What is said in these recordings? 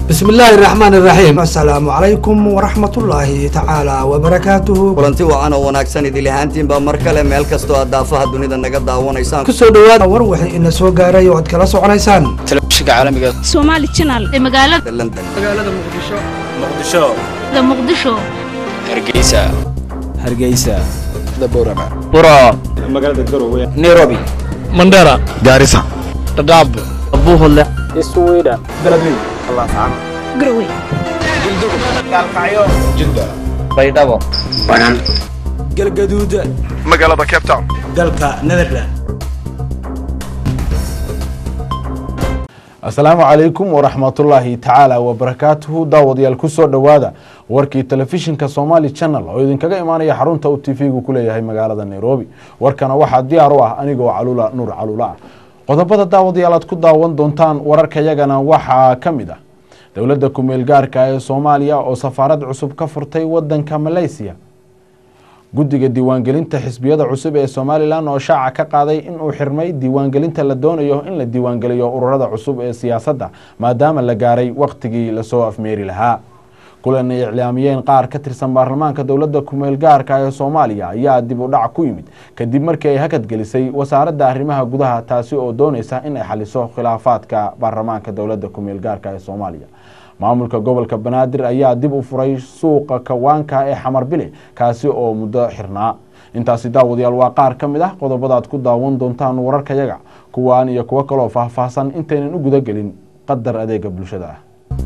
bismi illaahi raxmaan iraxiim assalaamu calaykum waraxmatullaahi tacaala wabarakaatuhu kulanti wacan oo wanaagsan idil ahaantiinbaa mar kale meel kastoo aad daafaha dunida naga daawanaysaan kusoo dhawaada war wixii ina soo gaaray oo aad kala soconaysaan telefishinka caalamiga Somali Channel ee magaalada london muqdisho da Muqdisho hargeysa hargeysa daborama buro magaalada garowe nairobi mandera gaarisa dadaab buuhodle iswiidha beledweyne Garowe jidda baydhabo galgaduud magaalada cape town dalka netherland asalaamu calaykum waraxmatullaahi tacaala wabarakaatuhu daawadayaal kusoo dhowaada warkii telefishinka somali channel oo idinkaga imaanaya xarunta uu t v-gu ku leeyahay magaalada nairobi warkana waxaa diyaar u ah anigoo calula nuur calula ah qodobada daawadayaal aad ku daawan doontaan wararkayagana waxaa ka mid ah dowladda kumeel gaarka ee soomaaliya oo safaarad cusub ka furtay wadanka malaysiya guddiga diiwaangelinta xisbiyada cusub ee somalilan oo shaaca ka qaaday inuu xirmay diiwaangelinta la doonayo in la diiwaangeliyo ururada cusub ee siyaasadda maadaama la gaaray wakhtigii lasoo afmeeri lahaa kulan ay iclaamiyeen qaar ka tirsan baarlamaanka dowladda kumeel gaarka ee soomaaliya ayaa dib u dhac ku yimid kadib markii ay hakadgelisay wasaaradda arrimaha gudaha taasi oo dooneysa in ay xaliso khilaafaadka baarlamaanka dowladda kumeel gaarka ee soomaaliya maamulka gobolka banaadir ayaa dib u furay suuqa kawaanka ee xamar bile kaasi oo muddo xirnaa intaasi daawadayaal waa qaar ka mid ah qodobadaad ku daawan doontaan wararkayaga kuwaan iyo kuwo kaloo faahfaahsan intaynan u gudagelin qadar adeega bulshada ah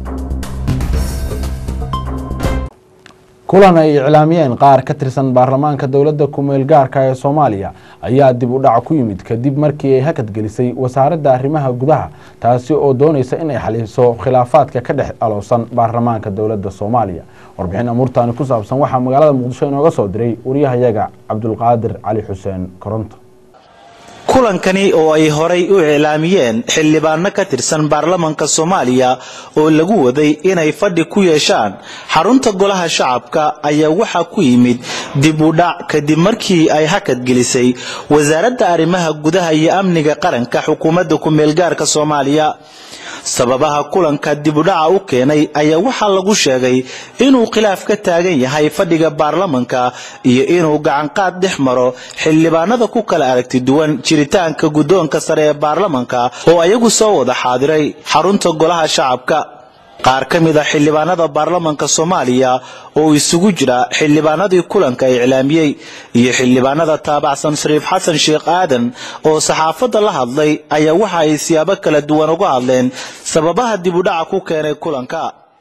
kulan ay iclaamiyeen qaar ka tirsan baarlamaanka dowladda kumeel gaarka ee soomaaliya ayaa dib u dhac ku yimid kadib markii ay hakadgelisay wasaaradda arrimaha gudaha taasi oo dooneysa in ay xaliso khilaafaadka ka dhex aloosan baarlamaanka dowladda soomaaliya warbixin amuurtaani ku saabsan waxaa magaalada muqdisho inooga soo diray waryahayaga cabdulqaadir cali xuseen koronto kulankani oo ay horay u iclaamiyeen xildhibaano ka tirsan baarlamanka soomaaliya oo lagu waday inay fadhi ku yeeshaan xarunta golaha shacabka ayaa waxaa ku yimid dib u dhac kadib markii ay hakadgelisay wasaaradda arrimaha gudaha iyo amniga qaranka xukuumadda ku-meelgaarka soomaaliya sababaha kulanka dibudhaca u keenay ayaa waxaa lagu sheegay inuu khilaaf ka taagan yahay fadhiga baarlamanka iyo inuu gacanqaad dhex maro xildhibaanada ku kala aragti duwan jiritaanka guddoonka sare ee baarlamanka oo ayagu soo wada xaadiray xarunta golaha shacabka qaar ka mid a xildhibaanada baarlamanka soomaaliya oo isugu jira xildhibaanadii kulanka iclaamiyey iyo xildhibaanada taabacsan shariif xasan sheekh aadan oo saxaafadda la hadlay ayaa waxa ay siyaabo kala duwan uga hadleen sababaha dib u dhaca ku keenay kulanka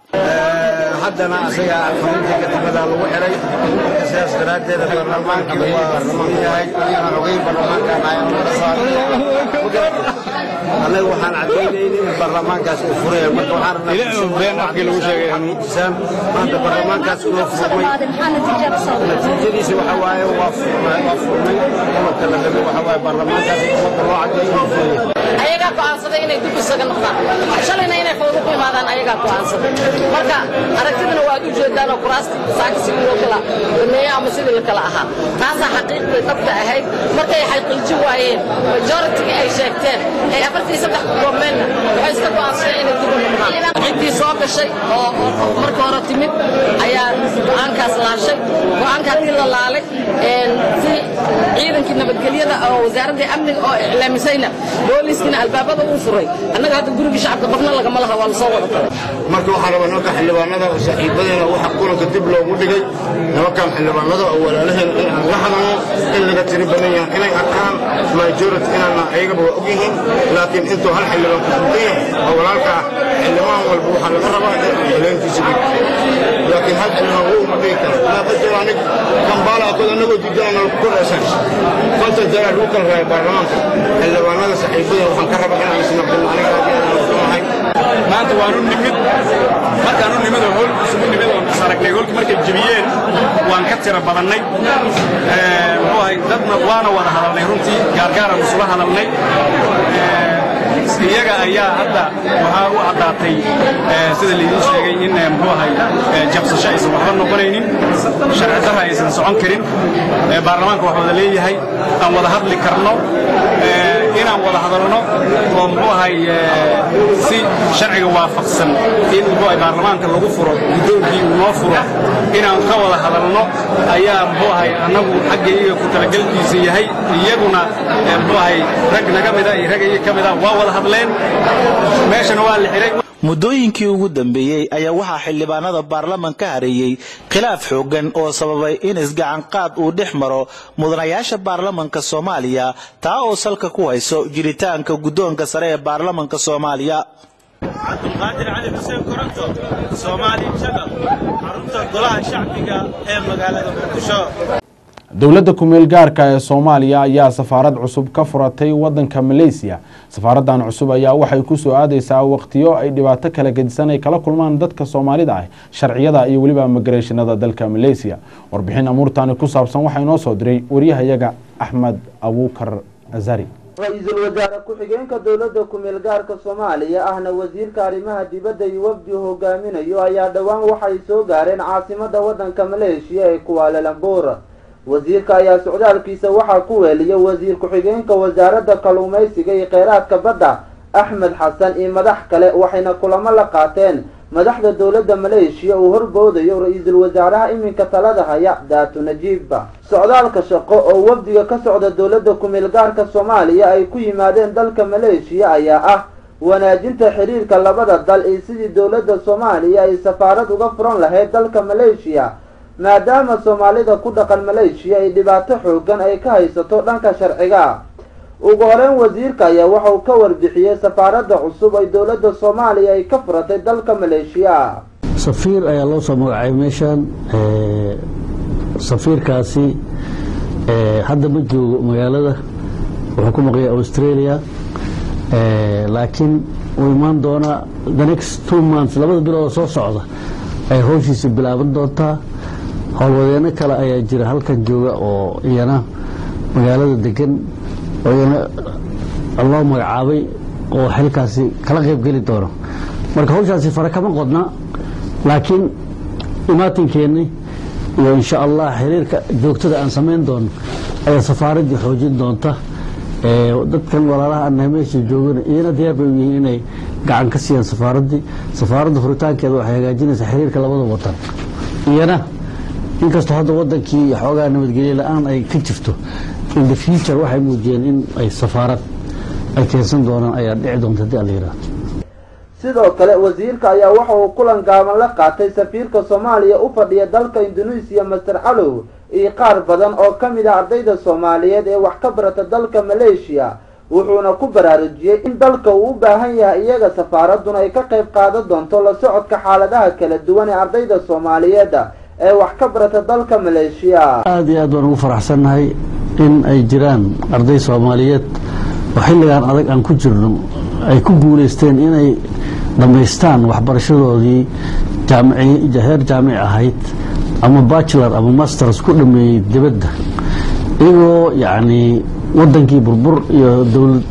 haddana asaga fariinta kadibada lagu xiray marka sidaas daraaddeeda baarlamaanka waa ruman yahay anigana ogeyn baarlamaankan ayaan laga saaray annaga waxaan caddaynayna in baarlamaankaas uu furaya marka waxaan rabnaa maanta baarlamaankaas inoo furmay natiijadiisa waxa waaye waa furmay waa furmay qodobka la rabay waxa waaye baarlamaankaas in ummadda loo caddeeyo inuu furaya ayagaa go'aansaday inay dib isaga noqdaan shalayna inay fawdo ku imaadaan ayagaa go'aansaday marka aragtidana waad u jeedaan oo kuraastii saaka sidii loo kala dhameeye ama sidii la kala ahaa taasaa xaqiiqday dhabta ahayd markay xaqiijin waayeen majorityga ay sheegteen ay afartii saddex ku koobmeenna waxay iska go'aansadeen inay dib u noqdaan ciddii soo gashay oo marka hore timid ayaa go'aankaas laashay go'aanka haddii la laalay si ciidankii nabadgelyada oo wasaaraddii amniga oo iclaamisayna booliiskina albaabada uu furay annaga hadda gurigii shacabka qofna lagama laha waa lasoo wada galay marka waxaa rabaa nimanka xildhibaanada oo saaxiibadeena waxa kulanka dib loogu dhigay nimankan xildhibaanada oo walaalaheen in aan la hadalno in laga tiri badan yahay inay arkaan majority inaana ayagaba waa og yihiin laakiin intuu hal xildhibaan ku sultan yahay oo walaalka ah xildhibaan walba waxaa laga rabaa in xileenkiisa dhigto laakiin hal xildhibaan wuu uma dhigi kara maa qadaro anig kambaala akood annagoo diidana ku koreysaan konton jeer lagu kala raaya baarlamaanka xildhibaanada saaxiibadeen waxaan ka rabaa inaan isnaqdino aniga aadiyaaanahay maanta waanu nimid markaanu nimid oo hoolku isugu nimid oo is aragnay hoolkii markay jebiyeen waan ka tira badannay muxuu ahay dadna waana wada hadalnay runtii gaargaaraan isula hadalnay iyaga ayaa hadda waxaa u caddaatay sida laydin sheegay in muxuu ahay jabsasho aysan waxba noqonaynin sharci darra aysan socon karin baarlamaanka wax wada leeyahay aan wada hadli karno inaan wada hadalno oo muxuu ahay si sharciga waafaqsan in muxuu ahay baarlamaanka lagu furo guddoonkii uu noo furo inaan ka wada hadalno ayaa muxuu ahay annagu xagga iyaga ku talagelkiisa yahay iyaguna muxuu ahay rag naga mida iyo rag iyaga ka mida waa wada hadleen meeshana waa la xiray muddooyinkii ugu dambeeyey ayaa waxaa xildhibaanada baarlaman ka hareeyey khilaaf xooggan oo sababay in isgacanqaad uu dhex maro mudanayaasha baarlamanka soomaaliya taa oo salka ku hayso jiritaanka guddoonka sare ee baarlamanka soomaaliya cabdulqaadir cali xuseen koronto soomaali janal xarunta golaha shacbiga ee magaalada muqdisho dowladda kumeel gaarka ee soomaaliya ayaa safaarad cusub ka furatay wadanka maleysiya safaaradan cusub ayaa waxay kusoo aadeysaa waqtiyo ay dhibaato kala gedisan ay kala kulmaan dadka soomaalida ah sharciyada iyo weliba migareeshinada dalka maleysiya warbixin amuurtaani ku saabsan waxaa inoo soo diray waryahayaga axmed abuukar azari ra-iisul wasaare ku-xigeenka dowladda kumeel gaarka soomaaliya ahna wasiirka arrimaha dibadda iyo wafdi hogaaminayo ayaa dhowaan waxay soo gaareen caasimada wadanka maleeshiya ee kuwaalalambuur wasiirka ayaa socdaalkiisa waxaa ku weeliya wasiir ku-xigeenka wasaaradda kalluumaysiga iyo kheyraadka badda axmed xasan iyo madax kale waxayna kulamo la qaateen madaxda dowladda maleeshiya uu horboodayo ra-iisul wasaaraha iminka talada haya daatu najiibba socdaalka shaqo oo wafdiga ka socda dowladda kumeel gaarka soomaaliya ay ku yimaadeen dalka maleeshiya ayaa ah wanaajinta xiriirka labada dal iyo sidii dowladda soomaaliya ay safaarad uga furan lahayd dalka maleeshiya maadaama soomaalida ku dhaqan maleeshiya ay dhibaato xoogan ay ka haysato dhanka sharciga ugu horeyn wasiirka ayaa waxa uu ka warbixiyey safaaradda cusub ay dowladda soomaaliya ay ka furatay dalka maleeshiya safiir ayaa loo soo magacaabay meeshan safiirkaasi hadda ma joogo magaalada wuxuu ku maqaya australia laakiin uu imaan doonaa the next two months labada bilood oo soo socda ay howshiisa bilaaban doontaa howlwadeeno kale ayaa jira halkan jooga oo iyana magaalada degan oo iyana loo magacaabay oo xilkaasi kala qaybgeli doono marka hawshaasi fare kama qodna laakiin imaatinkeennii iyo insha allah xiriirka joogtada aan samayn doono ayaa safaaraddii xoojin doonta dadkan walaalaha annahay meesha joogana iyana diyaar bay u yihiin inay gacan ka siiyaan safaaraddii safaaradda furitaankeeda waxay hagaajinaysaa xiriirka labada wadan iyana inkastoo hadda wadankii xoogaa nabadgelye la-aan ay ka jirto in the future waxay muujiyeen in ay safaarad ay keensan doonaan ayaa dhici doonta haddii alla yidhaahdo sidoo kale wasiirka ayaa waxa uu kulan gaaban la qaatay safiirka soomaaliya u fadhiya dalka induneisiya master calow iyo qaar badan oo ka mid ah ardayda soomaaliyeed ee wax ka barata dalka maleeshiya wuxuuna ku baraarujiyey in dalka uu u baahan yahay iyaga safaaraduna ay ka qayb qaadan doonto la socodka xaaladaha kala duwan ee ardayda soomaaliyeed ee wax ka barata dalka maleeshiya aada iyo aad baan ugu faraxsannahay in ay jiraan arday soomaaliyeed oo xilligan adag aan ku jirno ay ku guulaysteen inay dhammaystaan waxbarashadoodii heer jaamic ahayd ama bachelor ama masters ku dhameeyey dibadda iyagoo yacni wadankii burbur iyo dowlad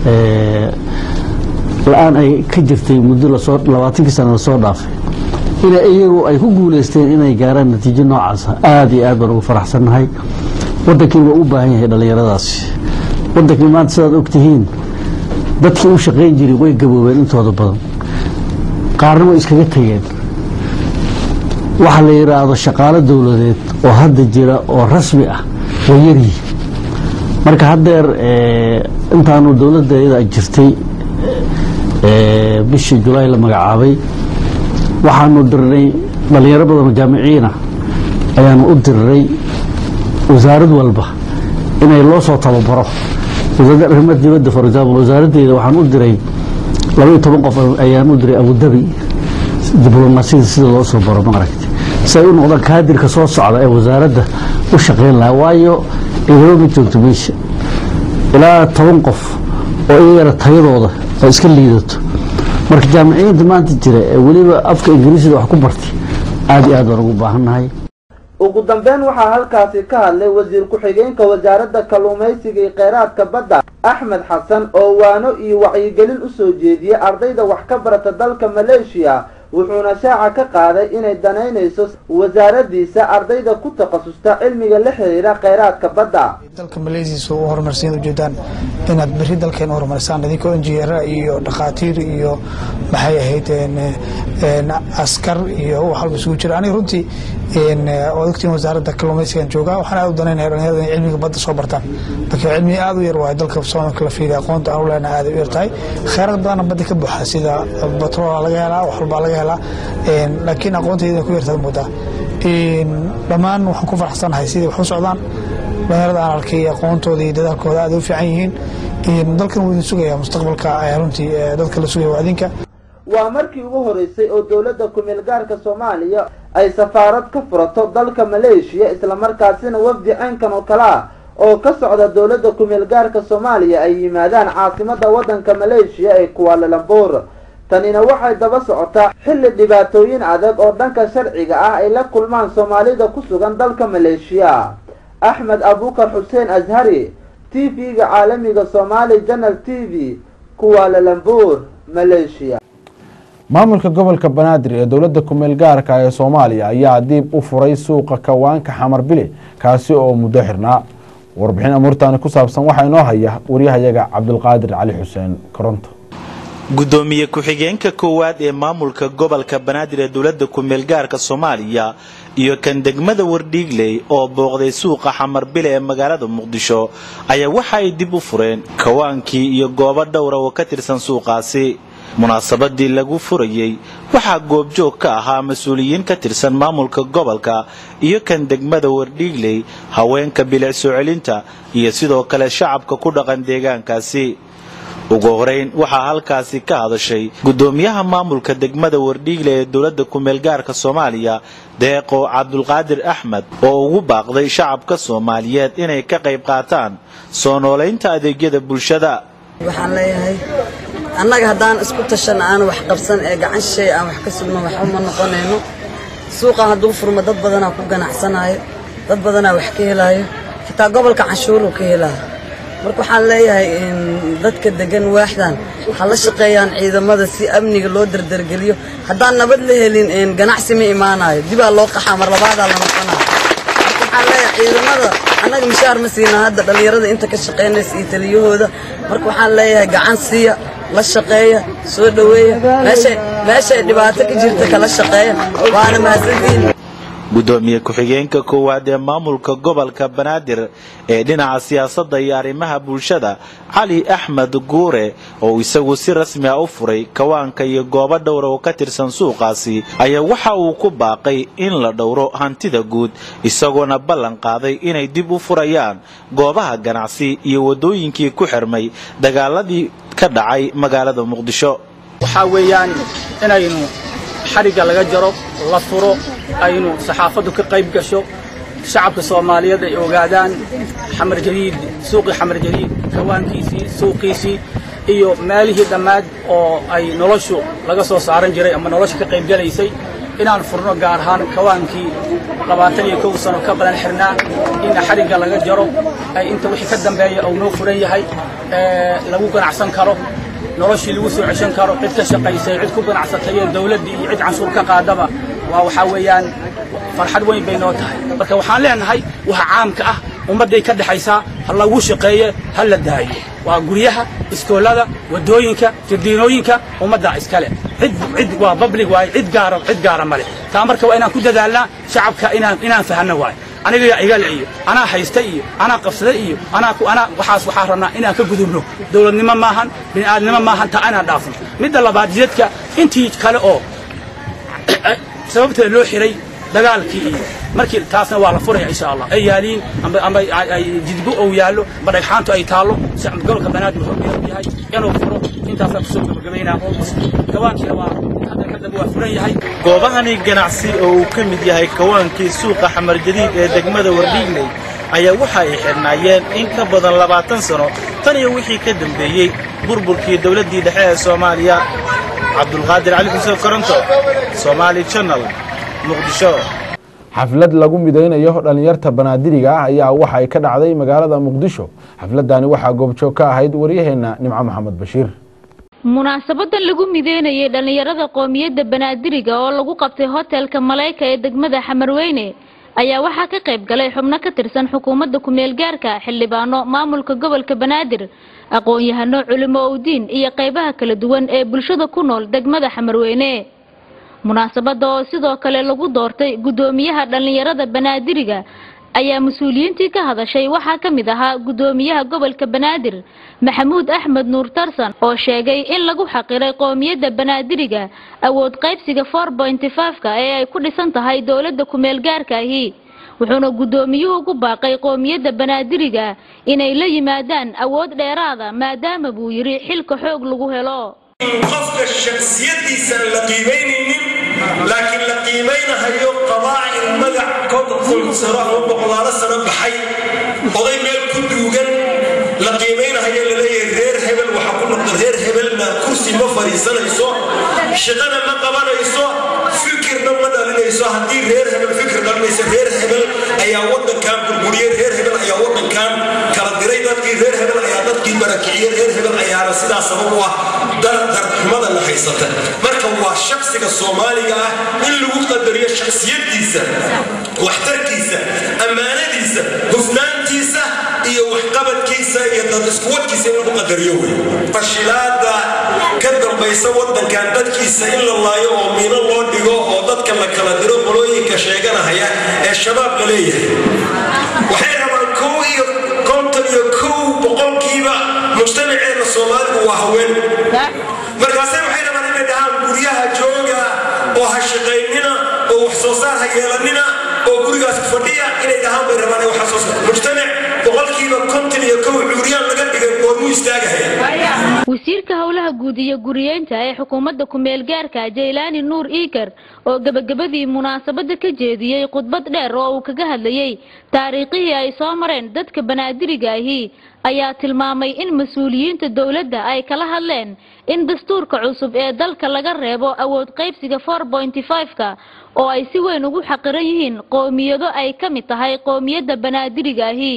la-aan ay ka jirtay muddo lasoo labaatankii sana lasoo dhaafay ina iyagu ay ku guulaysteen inay gaaraan natiijo noocaasa aada iyo aad baan ugu faraxsannahay wadankii waa u baahan yahay dhallinyaradaasi wadankii maanta sidaad ogtihiin dadkii u shaqayn jiray way gaboobeen intooda badan qaarna way iskaga tegeen waxa la yidhaahdo shaqaalo dowladeed oo hadda jira oo rasmi ah way yaryihi marka haddeer intaanu dowladdeeda jirtay bishii julaay la magacaabay waxaanu dirnay dhallinyaro badan oo jaamiciyiina ayaanu u dirnay wasaarad walba inay loo soo tababaro wasaaradda arrimaha dibadda for example wasaaraddeeda waxaan u diray labaiyo toban qof ayaan u diray abudabi diblomaasiyada sida loo soo baro maaragtay si ay u noqdaan kaadirka soo socda ee wasaaradda u shaqayn lahaa waayo idaba ma joogto meesha ilaa toban qof oo iyagana tayadooda ay iska liidato marka jaamiciyiinta maanta jira ee weliba afka ingiriisida wax ku bartay aada iyo aad baan ugu baahannahay ugu dambeyn waxaa halkaasi ka hadlay wasiir ku-xigeenka wasaaradda kalluumaysiga iyo kheyraadka badda axmed xasan oo waano iyo wacyigelin usoo jeediyey ardayda wax ka barata dalka maleeshiya wuxuuna shaaca ka qaaday inay danaynayso wasaaradiisa ardayda ku takhasusta cilmiga la xiriira kheyraadka badda dalka malaysia u horumarsan ujeedaan inaad beri dalkeena horumarisaan idinkoo injineera iyo dhakhaatiir iyo maxay ahayd askar iyo wax walba isugu jira aniga runtii waad ogtiin wasaaradda kalluumaysigan joogaa waxaan aad u danaynaya dhalinyarada inay cilmiga badda soo bartaan laakiin cilmi aad u yar waayo dalka soomalka la fiiriya aqoonta aan u leenahay aad u yar tahay kheyraad badanna badda ka buuxa sida batroola laga helaa wax walbaa laga helaa laakiin aqoontayda ku yartaad moodaa dhammaan waxaan ku faraxsanahay sidai wax u socdaan dhalinyarada aan arkay aqoontooda iyo dadaalkooda aad u fiican yihiin dalkan wuu idin sugaya mustaqbalka runtii dadka la sugaya waa idinka waa markii ugu horeysay oo dowladda ku-meel gaarka soomaaliya ay safaarad ka furato dalka maleeshiya islamarkaasina wafdi caynkan oo kale ah oo ka socda dowladda ku-meel gaarka soomaaliya ay yimaadaan caasimada waddanka maleeshiya ee kuwaalalambuur tanina waxay daba socotaa xilli dhibaatooyin adag oo dhanka sharciga ah ay la kulmaan soomaalida ku sugan dalka maleeshiya axmed abukar xuseen ashari t v-ga caalamiga somaali janal t v kuwaalalambuur maleeshiya maamulka gobolka banaadir ee dowladda kumeel gaarka ee soomaaliya ayaa diib u furay suuqa kawaanka xamar bile kaasi oo muddo xirnaa warbixin amuurtaani ku saabsan waxaa inoo haya waryahayaga cabdulqaadir cali xuseen koronto gudoomiye ku-xigeenka koowaad ee maamulka gobolka banaadir ee dowladda kumeel gaarka soomaaliya iyo kan degmada wardhiigley oo booqday suuqa xamarbile ee magaalada muqdisho ayaa waxa ay dib u fureen kawaankii iyo goobo dhowra oo ka tirsan suuqaasi munaasabadii lagu furayey waxaa goobjoog ka ahaa mas-uuliyiin ka tirsan maamulka gobolka iyo kan degmada wardhiigley haweenka bilic soo celinta iyo sidoo kale shacabka ku dhaqan deegaankaasi ugu horeyn waxaa halkaasi ka hadashay gudoomiyaha maamulka degmada wardhiigle ee dowladda kumeel gaarka soomaaliya deeqo cabdulqaadir axmed oo ugu baaqday shacabka soomaaliyeed inay ka qayb qaataan soo noolaynta adeegyada bulshada waxaan leeyahay annaga haddaan isku tashan aan wax qabsan ee gacan shay aan wax ka sugno waxba ma noqonayno suuqan hadduu furmo dad badanaa ku ganacsanaayo dad badanaa wax ka helaayo xitaa gobolka canshuuruu ka helaayo marka waxaan leeyahay dadka degan waaxdan ha la shaqeeyaan ciidamada si amniga loo dardargeliyo haddaan nabad la helin ganacsi ma imaanayo dibaa loo qaxaa mar labaadaa la noqonaa marka waxaan leeyahay ciidamada annaga mishaar ma siinaa hadda dhallinyarada inta ka shaqaynaysa iyo taliyahooda marka waxaan leeyahay gacan siiya la shaqeeya soo dhoweeya meeshay meeshay dhibaato ka jirta kala shaqeeya waana mahadsantihiin gudoomiye ku-xigeenka koowaad ee maamulka gobolka banaadir ee dhinaca siyaasadda iyo arrimaha bulshada cali axmed guure oo isagu si rasmi ah u furay kawaanka iyo goobo dhowra oo ka tirsan suuqaasi ayaa waxa uu ku baaqay in la dhowro hantida guud isagoona ballan qaaday inay dib u furayaan goobaha ganacsi iyo waddooyinkii ku xirmay dagaaladii ka dhacay magaalada muqdisho waxaa weeyaan inaynu xarigga laga jaro la furo aynu saxaafaddu ka qayb gasho shacabka soomaaliyeed ay ogaadaan xamar jadiid suuqii xamar jadiid kawaankiisii suuqiisii iyo meelihii dhammaad oo ay noloshu laga soo saaran jiray ama nolosha ka qayb gelaysay inaan furno gaar ahaan kawaankii labaatan iyo kow sano ka badan xirnaa in xarigga laga jaro ay inta wixii ka dambeeya uu noo furan yahay lagu ganacsan karo noloshii lagu soo ceshan karo cid ka shaqaysay cid ku ganacsatay iyo dawladdii iyo cid canshuur ka qaadaba waa waxaa weeyaan farxad weyn bay noo tahay marka waxaan leenahay waxa caamka ah ummadday ka dhexaysaa ha lagu shaqeeye ha la daayo waa guryaha iskoolada waddooyinka jardiinooyinka ummaddaa iskale cid cid waa public waaye cid gaara cid gaara male taa marka waa inaan ku dadaalnaa shacabka inaan inaan fahanno waaye aniga igale iyo anaa haysta iyo anaa qabsaday iyo anaa ku anaa waxaas waxaa rabnaa inaan ka gudubno dowladnimo maahan bini'aadnimo maahan taa inaan dhaafno midda labaad jidadka intii kale oo sababteeda loo xiray dagaalkii iyo markii taasna waa la furaya insha allah ay yaaliin amba amba ay jidbo ou yaallo amba dhagxaantu ay taallo gobolka banaadir wuxuu diyaar u yahay inuu furo intaasaan kusoo gabagabaynaa gawaankiina waa hadda ka dambe waa furan yahay goobahani ganacsi oo uu ka mid yahay kawaankii suuqa xamar jadiid ee degmada wardhiigley ayaa waxa ay xidhnaayeen in ka badan labaatan sano tan iyo wixii ka dambeeyey burburkii dowladdii dhexe ee soomaaliya cabdulqaadir cali xuseen koronto somaali channel muqdisho xaflad lagu midaynayo dhallinyarta banaadiriga ah ayaa waxa ay ka dhacday magaalada muqdisho xafladani waxaa goobjoog ka ahayd waryaheena nimco maxamed bashiir munaasabadan lagu mideynayay dhallinyarada qoomiyadda banaadiriga oo lagu qabtay hotelka maleyka ee degmada xamarweyne ayaa waxaa ka qayb galay xubno ka tirsan xukuumadda ku-meel gaarka xildhibaano maamulka gobolka banaadir aqoon-yahano culimo owdiin iyo qaybaha kala duwan ee bulshada ku nool degmada xamarweyne munaasabada oo sidoo kale lagu doortay guddoomiyaha dhallinyarada banaadiriga ayaa mas-uuliyiintii ka hadashay waxaa ka mid ahaa guddoomiyaha gobolka banaadir maxamuud axmed nuur tarsan oo sheegay in lagu xaqiray qoomiyadda banaadiriga awood qaybsiga four pointy five-ka ee ay ku dhisan tahay dowladda ku-meel gaarka ahi wuxuuna guddoomiyuhu ugu baaqay qoomiyadda banaadiriga inay la yimaadaan awood dheeraada maadaama buu yidhi xilka xoog lagu helo qofka shaksiyadiisa aan la qiimaynaynin laakiin la qiimaynahayo qabaa'il magac konton sano ama boqolaalo sano baxay oday meel ku duugan la qiimaynahayo laleeyahay reer hebel waxa ku noqda reer hebelna kursi ma fadhiisanayso shaqana ma qabanayso fikirna ma dhalinayso haddii reer hebel fikir dhalinayso reer hebel ayaa wadankan burburiyey reer hebel ayaa wadankan kala diray dadkii reer hebel ayaa dadkii barakiciyey reer hebel ayaana sidaa sabab u ah dardarxumadana haysata marka waa shaksiga soomaaliga ah in lagu qadariyo shaksiyadiisa waxtarkiisa ammaanadiisa hufnaantiisa iyo waxqabadkiisa iyo dad iskuwadkiisa in lagu qadariyo wey fashilaada ka dambaysa wadankan dadkiisa in la laayo oo miino loo dhigo oo dadka la kala diro qolooyinka sheeganahaya ee shabaab la leeyahay waxay rabaan kow iyo konton iyo kow boqolkiiba mujtamaceena soomaaligu waa haween markaase waxay rabaan inay dhahaan guryaha jooga oo ha shaqaynina oo wax soo saar ha yeelanina oo gurigaas fadhiya inay dhahaan bay rabaan wax soo saar mujtamac boqolkiiba konton iyo kow cuuriyaan laga dhigay goormuu istaagahaya wasiirka howlaha guud iyo guriyeynta ee xukuumadda ku-meel gaarka jaylaani nuur iikar oo gebagabadii munaasabada ka jeediyey khudbad dheer oo uu kaga hadlayey taariikhihii ay soo mareen dadka banaadiriga ahi ayaa tilmaamay in mas-uuliyiinta dowladda ay kala hadleen in dastuurka cusub ee dalka laga reebo awood qaybsiga four pointy five-ka oo ay si weyn ugu xaqiran yihiin qoomiyado ay ka mid tahay qoomiyadda banaadiriga ahi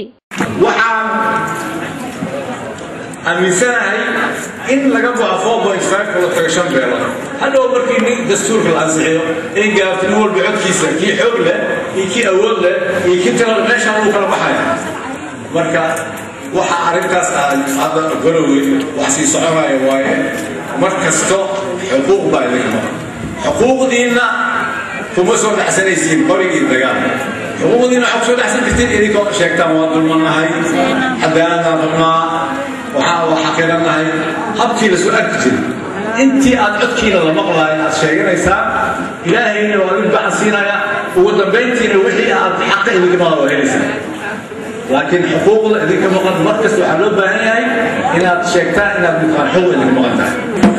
aaminsanahay in laga bao four point five kala tago shan beelood hadhow markii nin dastuurka la ansixiyo in gaabto nin walba codkiisa kii xoog leh iyo kii awood leh iyo kii talada meeshaan uu kala baxaya marka waxa arrintaas aan hadda golowey wax sii soconaya waaye mar kasto xuquuq baa idinka maqan xuquuqdiinna kuma soo dhacsanaysiin qorigii dagaal xuquuqdiinna waxaa kusoo dhacsan jirtiin idinkoo sheegtaan waa dulmannahay cadaaladaan rabnaa waxaa waa xaqiiranahay habkii la soo arki jiray intii aad codkiina la maqlaay aad sheeganaysaa ilaahayna waa idin gacan siinaya ugu dambayntiina wixii aad xaqa idinka maqla waa helaysaa laakiin xuquuqda idinka maqan mar kasta waxaa loo baahan yahay inaad sheegtaan inaad midkaan xuquuq idinka maqan tahay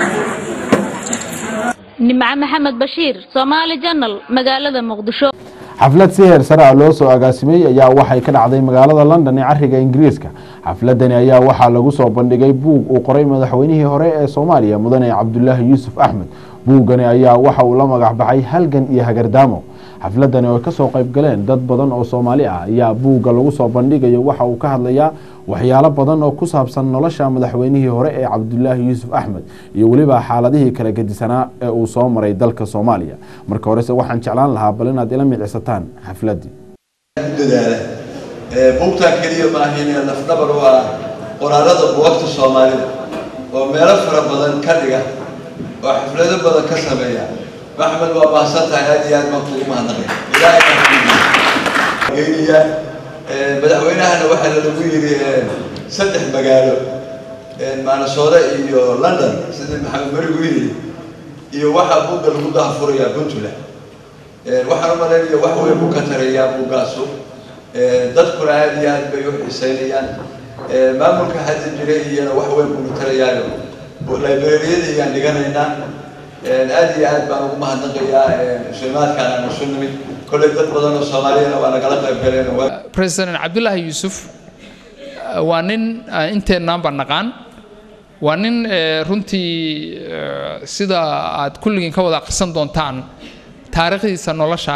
nimco maxamed bashiir soomaali janal magaalada muqdisho xaflad si heer sare ah loo soo agaasimay ayaa waxay ka dhacday magaalada london ee cariga ingiriiska xafladani ayaa waxaa lagu soo bandhigay buug uu qoray madaxweynihii hore ee soomaaliya mudane cabdulaahi yuusuf axmed buuggani ayaa waxa uu la magac baxay halgan iyo hagardaamo xafladani oo kasoo qayb galeen dad badan oo soomaali ah ayaa buugga lagu soo bandhigayo waxa uu ka hadlayaa waxyaalo badan oo ku saabsan nolosha madaxweynihii hore ee cabdulaahi yuusuf axmed iyo weliba xaaladihii kala gedisanaa ee uu soo maray dalka soomaaliya marka horese waxaan jeclaan lahaa bal inaad ila micsataan xafladii dadaala buugtaa keliya maahin lafdhabar u ah qoraalada buugagta soomaalida oo meelo fara badan ka dhiga oo xaflado badan ka sameeya maxmed waa mahadsan tahay aad iyo aad baan kugu mahadnaqay ilaahay baan kugeynaya madaxweynahana waxaa lagu yidhi saddex magaalo maanasoore iyo london sidii maxamed marigu yidhi iyo waxaa buugga lagu daahfurayaa puntland waxaan u malaynaya wax weyn buu ka tarayaa buuggaasu dadkuna aad iyo aad bay u xiiseynayaan maamulka hadda jira iyana wax weyn buu tarayaayo librariyada iyaan dhiganaynaa aad iyo aad baan ugu mahadnaqayaa muslimaadkaan aan isu nimid kolley dad badan oo soomaaliyana waa nagala qayb galeen president cabdulaahi yuusuf waa nin inteennaanba naqaan waa nin runtii sida aad kulligiin ka wada akhrisan doontaan taariikhdiisa nolosha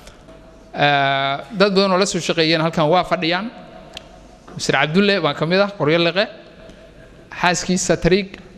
dad badan oo la soo shaqeeyeen halkan waa fadhiyaan mr cabdulle baan ka mid ah qoryo liqe xaaskiisa tariig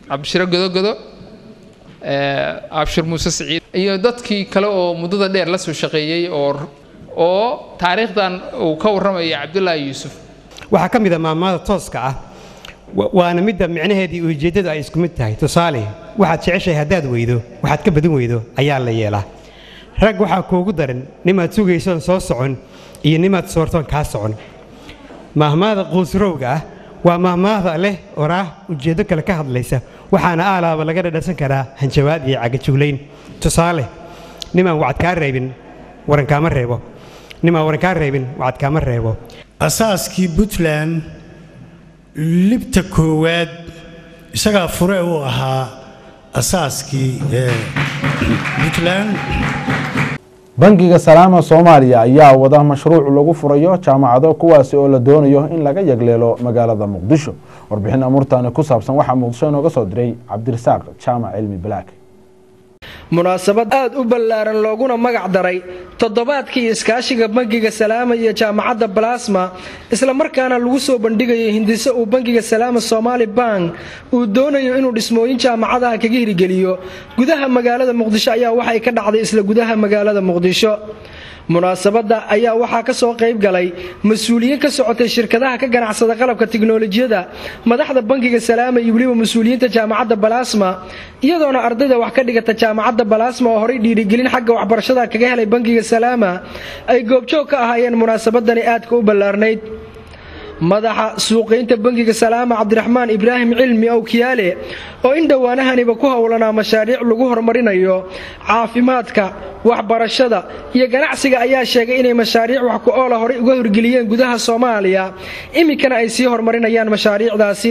cabdishiro godogodo abshir muuse siciid iyo dadkii kale oo muddada dheer la soo shaqeeyey oo oo taariikhdan uu ka warramaya cabdullaahi yuusuf waxaa ka mid a maamada tooska ah waana midda micnaheedii ujeeddadu ay isku mid tahay tusaale waxaad jeceshahay haddaad weydo waxaad ka badin weydo ayaa la yeelaa rag waxaa kuugu daran nimaad sugaysoon soo socon iyo nimaad soortoon kaa socon mahmaada quusrowga ah waa mahmaahda leh oraah ujeeddo kale ka hadlaysa waxaana aalaaba laga dhadhansan karaa hanjabaad iyo cagajuglayn tusaale nimaan wacad kaa reebin warankaama reebo nimaan waran kaa reebin wacad kaama reebo asaaskii puntland libta koowaad isagaa fure uu ahaa asaaskii puntland bangiga salaama soomaaliya ayaa wada mashruuc lagu furayo jaamacado kuwaasi oo la doonayo in laga yagleelo magaalada muqdisho warbixin amuurtaani ku saabsan waxaa muqdisho inooga soo diray cabdirasaaq jaamac cilmi balaak munaasabad aad u ballaaran looguna magac daray toddobaadkii iskaashiga bangiga salaama iyo jaamacadda balasma islamarkaana lagu soo bandhigayo hindiso uu bangiga salaama somaali bank uu doonayo inuu dhismooyin jaamacadaha kaga hirgeliyo gudaha magaalada muqdisho ayaa waxay ka dhacday isla gudaha magaalada muqdisho munaasabadda ayaa waxaa ka soo qayb galay mas-uuliyiin ka socotay shirkadaha ka ganacsada qalabka tiknolojiyada madaxda bangiga salaama iyo weliba mas-uuliyiinta jaamacadda balasma iyadoona ardayda wax ka dhigata jaamacadda balasma oo horay dhiirigelin xagga waxbarashada kaga helay bangiga salaama ay goobjoog ka ahaayeen munaasabadani aadka u ballaarnayd madaxa suuqaynta bangiga salaama cabdiraxmaan ibraahim cilmi owkiyaale oo in dhowaanahaniba ku howlanaa mashaariic lagu horumarinayo caafimaadka waxbarashada iyo ganacsiga ayaa sheegay inay mashaariic wax ku oola horay uga horgeliyeen gudaha soomaaliya iminkana ay sii horumarinayaan mashaariicdaasi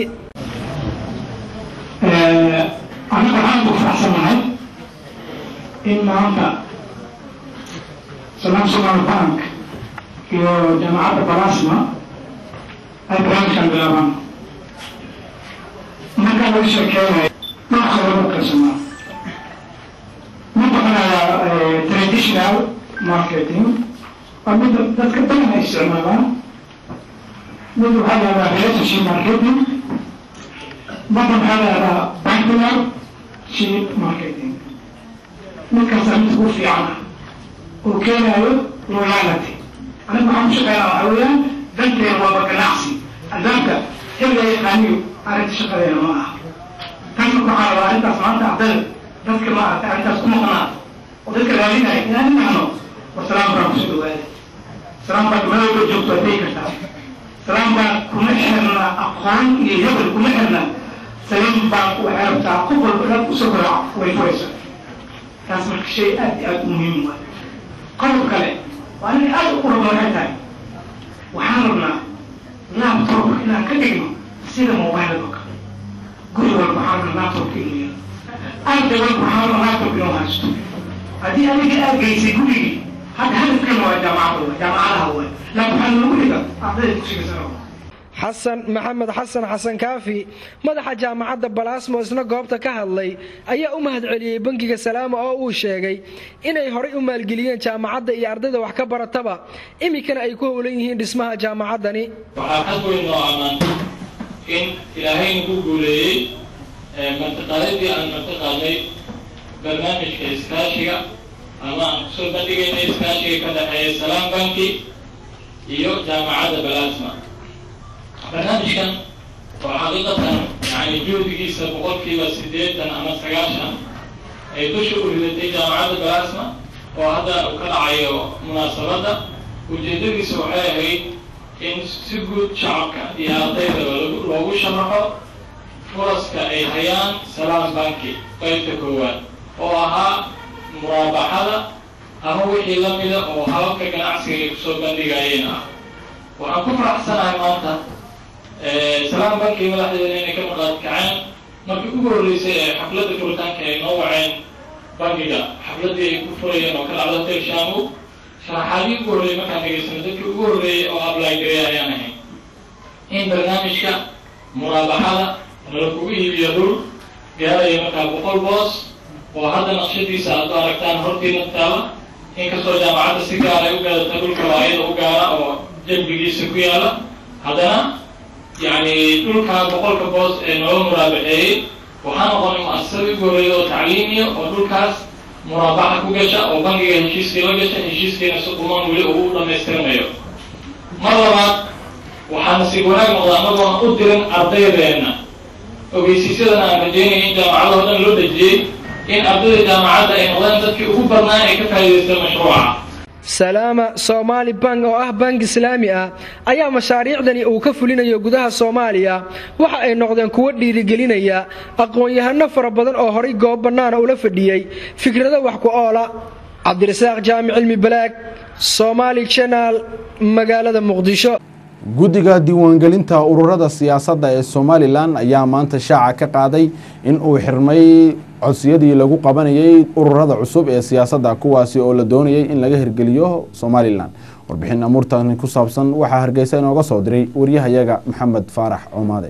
aniga waxaan ku faraxsanahay in maanta salaam somaali bank iyo jaamacadda balasma ay barnaamijkan bilaabaan marka laga sheekeynayo dhulka lagu qarsamaa mid waxaa waa traditional marketing waa mid dadka badan ay isticmaalaan mid waxaa la yahdaa relationship marketing midna waxaa la yahdaa bankular ship marketing midkaasaa mid ugu fiican oo keenayo loyality aniga waxaan ku shaqeynaa waxaa weeyaan danteena waaba ganacsi albaabka xilliga yaqaaniyo arrinta shaqadeena ma aha tan waxaa rabaa arrintaas maanta ardayda dadka ma aragtay arrintaas ku maqnaa oo dadka raadinaya inaan inahno war salaam baan kusoo dhawaada salaam baa meel walba joogto waa tegi kartaa salaam baa kuma xirna aqoon iyo hebel kuma xirna salaam baa waxay rabtaa qof walba dhan usoo garaaco way furaysa taas marka shay aad iyo aad u muhiim waay qodob kale waa inay aad u rabno waxay tahay waxaan rabnaa laptop inaan ka dhigno sida mobile oo kale guri walba waxaan rabnaa laptopka inuu yaro arday walba waxaan rabnaa laptop inuu haysto haddii adiga aad geysay gurigii hadda hadafkan waa jaamacada waa jaamacadaha waa laakin waxaa lagu dhiga ardayda dugsiga sare xasan maxamed xasan xasan kaafi madaxa jaamacadda balasmo isna goobta ka hadlay ayaa u mahadceliyey bangiga salaama oo uu sheegay inay horay u maalgeliyeen jaamacadda iyo ardayda wax ka barataba iminkana ay ku howlan yihiin dhismaha jaamacaddani waxaa xad weyn noo ammaan in ilaahayna ku guuleeyey martiqaadadii aan martiqaadnay barnaamijka iskaashiga ama aan kusoo bandhigayna iskaashiga ka dhexeeya salaam banki iyo jaamacadda balasma barnaamijkan oo xaqiiqatan yani juhdigiisa boqolkiiba siddeetan ama sagaashan ay dusha u ridatay jaamacadda balasma oo hadda uu ka dhacayo munaasabadda ujeeddadiisa waxay ahayd in si guud shacabka iyo ardaydaba loogu sharaxo furaska ay hayaan salaam banki qaybta koowaad oo ahaa muraabaxada ama wixii la mida oo hababka ganacsiga ay kusoo bandhigayeen ah waxaan ku faraxsanahay maanta salaam banki madaxdeeda inay ka maqaad kaceen markii ugu horreysay ee xafladda furitaanka ay noo waceen bankiga xafladdii ay ku furayeen oo ka dhacda hotel shamu sharaxaadii ugu horreeyay markaan dhegaysano dadkii ugu horreeyay oo apply gareey ayaan ahay in barnaamijka muraabaxada nala kugu iibiyo dhul gaaraya markaa boqol boos oo hadda naqshadiisa aad u aragtaan hortiina taala inkastoo jaamacadda si gaar ay u gaadata dhulka waa iyada u gaara oo jalbigiisa ku yaala haddana yani dhulkaa boqolka boos ee nooga muraabaxeeyey waxaa noqonay mu'asasadii ugu horreeyay oo tacliimiya oo dhulkaas muraabaxa ku gasha oo bangiga heshiiskii la gasha heshiiskiina si qumaan weli ugu dhammaystirmayo mar labaad waxaa nasiib wanaag noqda annagoona u dirin ardaydeenna ogeysiisyadana aan rajeynaya in jaamacadoo dhan loo dejiyey in ardayda jaamacadda ay noqdeen dadkii ugu badnaa ay ka faa'iidaysta mashruuca salaama soomaali bank oo ah bank islaami ah ayaa mashaariicdani uu ka fulinayo gudaha soomaaliya waxa ay noqdeen kuwo dhiirigelinaya aqoon-yahano fara badan oo horay goob bannaana ula fadhiyey fikrado wax ku oola cabdirasaaq jaamic cilmi balaag somaali channel magaalada muqdisho guddiga diiwaangelinta ururada siyaasadda ee somalilan ayaa maanta shaaca ka qaaday in uu xirmay codsiyadii lagu qabanayay ururada cusub ee siyaasadda kuwaasi oo la doonayay in laga hirgeliyo somalilan warbixin amuurtani ku saabsan waxaa hargeysa inooga soo diray waryahayaga maxamed faarax coomaade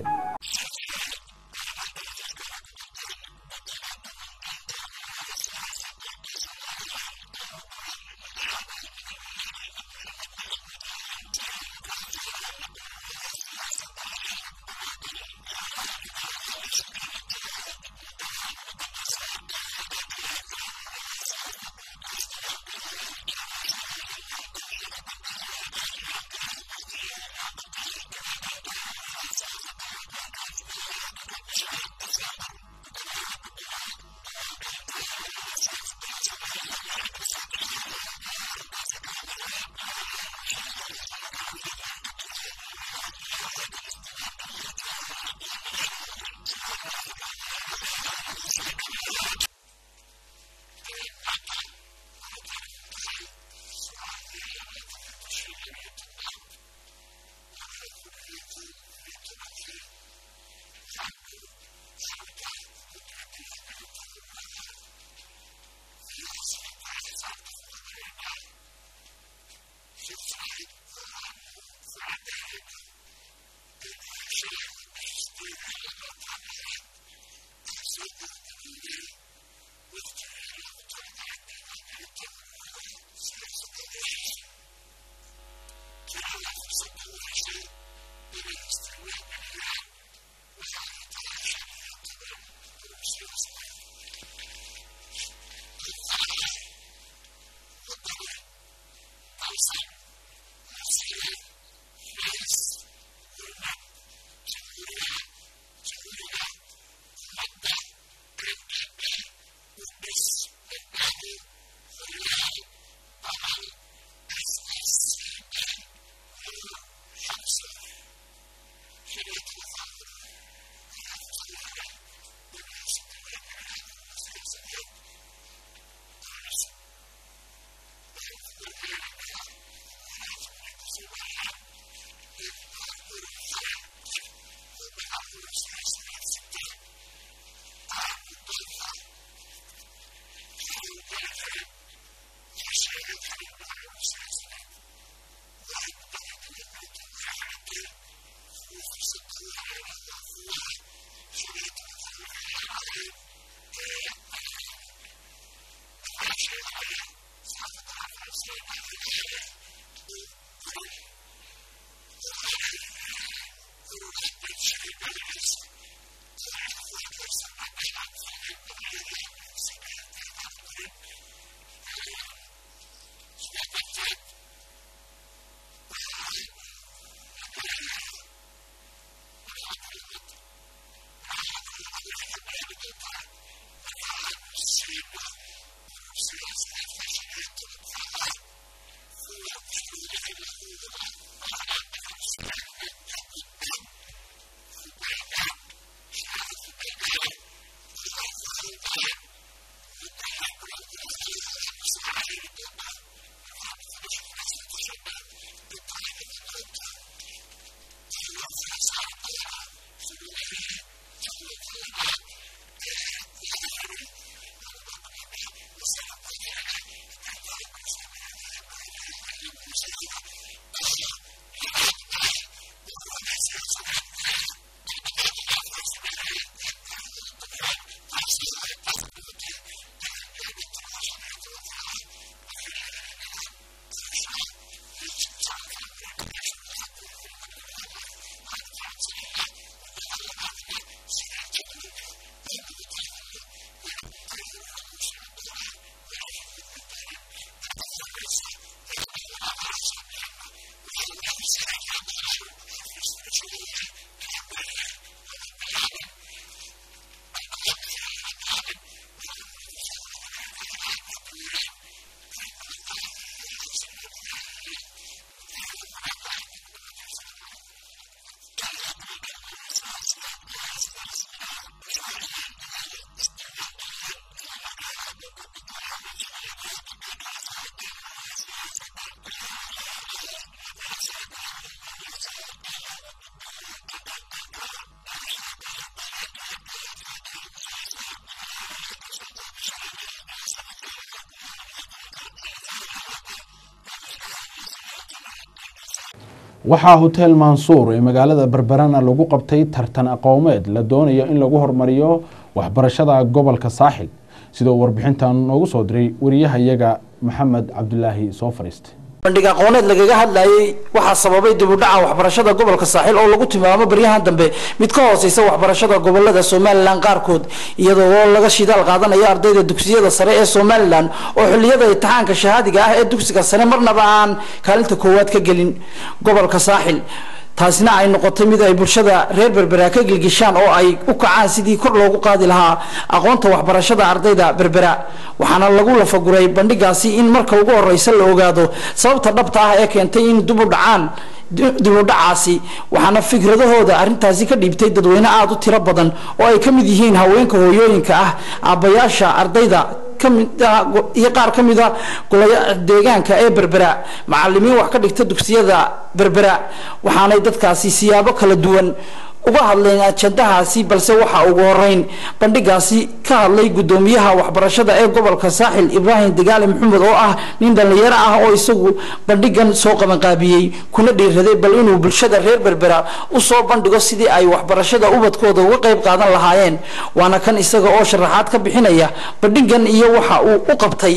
waxaa hotel mansuur ee magaalada berberana lagu qabtay tartan aqoomeed la doonayo in lagu hormariyo waxbarashada gobolka saaxil sidoo warbixintan noogu soo diray wariyahayaga maxamed cabdulaahi soo fadhiistay bandhig aqooneed lagaga hadlayay waxaa sababay dib u dhaca waxbarashada gobolka saaxiil oo lagu tilmaamo baryahan dambe mid ka hooseysa waxbarashada gobolada somalilan qaarkood iyadoo oo laga shidaal qaadanayo ardayda dugsiyada sare ee somalilan oo xilliyada imtixaanka shahaadiga ah ee dugsiga sare marnaba aan kaalinta koowaad ka gelin gobolka saaxil taasina ay noqotay mid ay bulshada reer berbera ka gilgishaan oo ay u kacaan sidii kor loogu qaadi lahaa aqoonta waxbarashada ardayda berbera waxaana lagu lafaguray bandhigaasi in marka ugu horeysa la ogaado sababta dhabta ah ee keentay in dib u dhacaan dib u dhacaasi waxaana fikradahooda arrintaasi ka dhiibtay dadweyne aada u tiro badan oo ay ka mid yihiin haweenka hooyooyinka ah aabbayaasha ardayda iyo qaar ka mida golaya deegaanka ee berbera macalimiin wax ka dhigta dugsiyada berbera waxaanay dadkaasi siyaabo kala duwan uga hadleen ajandahaasi balse waxaa ugu horeyn bandhigaasi ka hadlay gudoomiyaha waxbarashada ee gobolka saaxil ibraahim degaale maxamed oo ah nin dhallinyaro ah oo isagu bandhigan soo qabanqaabiyey kuna dhiiraday bal inuu bulshada reer berbera usoo bandhigo sidii ay waxbarashada ubadkooda uga qayb qaadan lahaayeen waana kan isaga oo sharaxaad ka bixinaya bandhigan iyo waxa uu u qabtay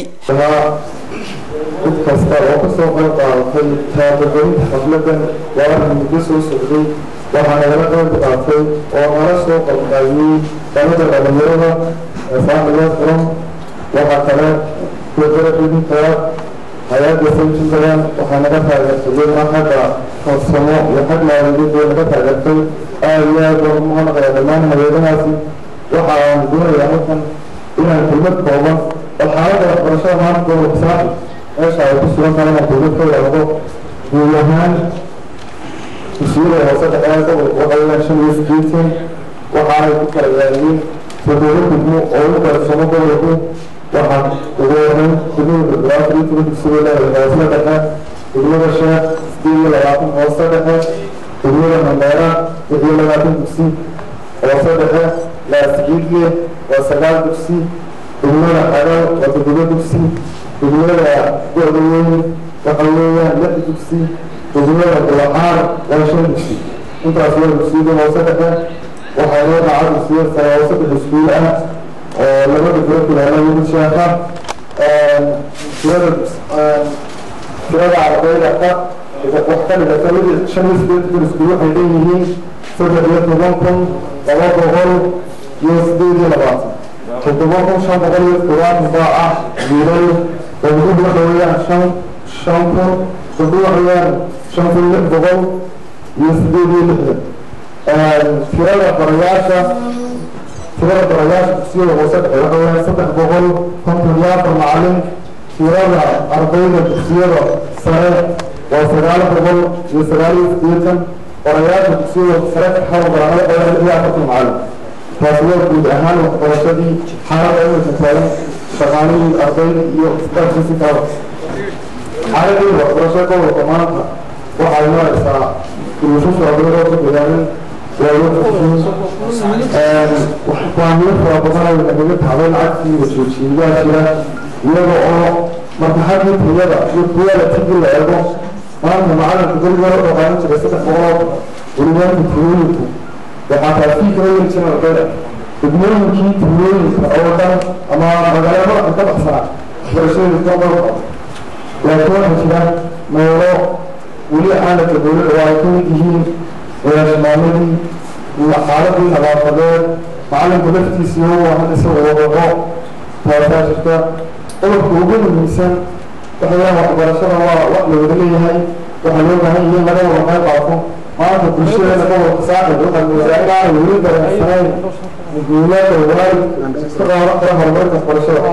mid kasta oo kasoo qayb qaadatay taabagelinta xafladan waa arrin muddo soo socday waxaa nagala qayb qaatay oo nala soo qalqaabiyey dhalada dhalinyarada faamilia furan waxaa kale berbera idinkaa hay-adda sayjinbadan waxaa naga taageertay xagga farsamo iyo xag maaliyadeed way naga taageertay aada iyo aad baan ugu mahadnaqayaa dhammaan hay-adahaasi waxa aan doonayaa halkan inaan kelmad kooban bal xaaladda waxbarashada maanta gobolka saaxib meesha ay ku sugan tahay inaan dowlad ka wadaado guud ahaan dugsiyada hoose dhexeea gobolka waxay leeyihiin shan iyo sideetan waxaanay ku kala yaaliin toddoba degmo oo u qaybsamo gobolku waxaa ugu horeyn degmada berberaafar iyo toban dugsiga leedahay hoose dhexe degmada sheekh sideed iyo labaatan hoose dhexe degmada mandheera lix iyo labaatan dugsi hoose dhexe laasigiidye waa sagaal dugsi degmada xagal waa toddoba dugsi degmada go-da weyn waxa weeyaan lix dugsi degmada gulaxaar waa shan dugsi intaas waa dugsiyada hoose dhexe waxaa loo dhaca dugsiya sare hoose dhexe iskuul ah oo laba degmo kulaala yimid sheekha tirada tirada ardayda ka wax ka dhigata mid shan iyo sideed iskuul waxay leeyihiin saddex iyo toban kun laba boqol iyo sideed iyo labaatan toddoba kun shan boqol iyo todobaatan baa ah wiilal gabdhuhu waxa weeyaan shan shan kun gabdhuhu waxa weeyaan shan kun lix boqol iyo sideed iyo lixdan tirada barayaasha tirada barayaasha dugsiyada hoose dhexe waxa weeyaan saddex boqol konton iyo afar macalin tirada ardayda dugsiyada sare waa sagaal boqol iyo sagaal iyo sideetan barayaasha dugsiyada sare xawl baranada waa lix iyo afartan macalin taasi waa guud ahaan waxbarashadii xaaladda imika taagan shaqaalihii ardayda iyo staafkiisi kala xaaladii waxbarashada gobolka maanta waxay maraysaa duruushasha ardayda oo ka dagaalin baahiyo fara badan ay nagaga taabay lacagtii la joojiyayaa jira iyaga oo markaxadii tayada iyo quality-gii la eego maanta macalinka guriga la dhaqaanin jiray saddex boqol welibaanka tirooyinku waxaa taasii kala yiri jiray ardayda degmooyinkii tirooyinka oo dhan ama magaalada madaxa ka baxsanaa waxbarashadii ka qabo laakiin waxaa jira meelo weli caalamka dowladda oo ay ka mid yihiin shimaaladii iyo xaaladii nadaafadeed macalinka laftiisii oo waahan isagoo wadaco taasaa jirta qodobka ugu muhiimsan waxayaan waxbarashada waa wax la wada leeyahay waxaa loo baahan yahay in laga wada qayb qaato maanta bulshadeena gobolka saaxib waxaa moodaa inaanay weli dareensanayn muhiimada waalidka ka qaadan kara horumarka waxbarashada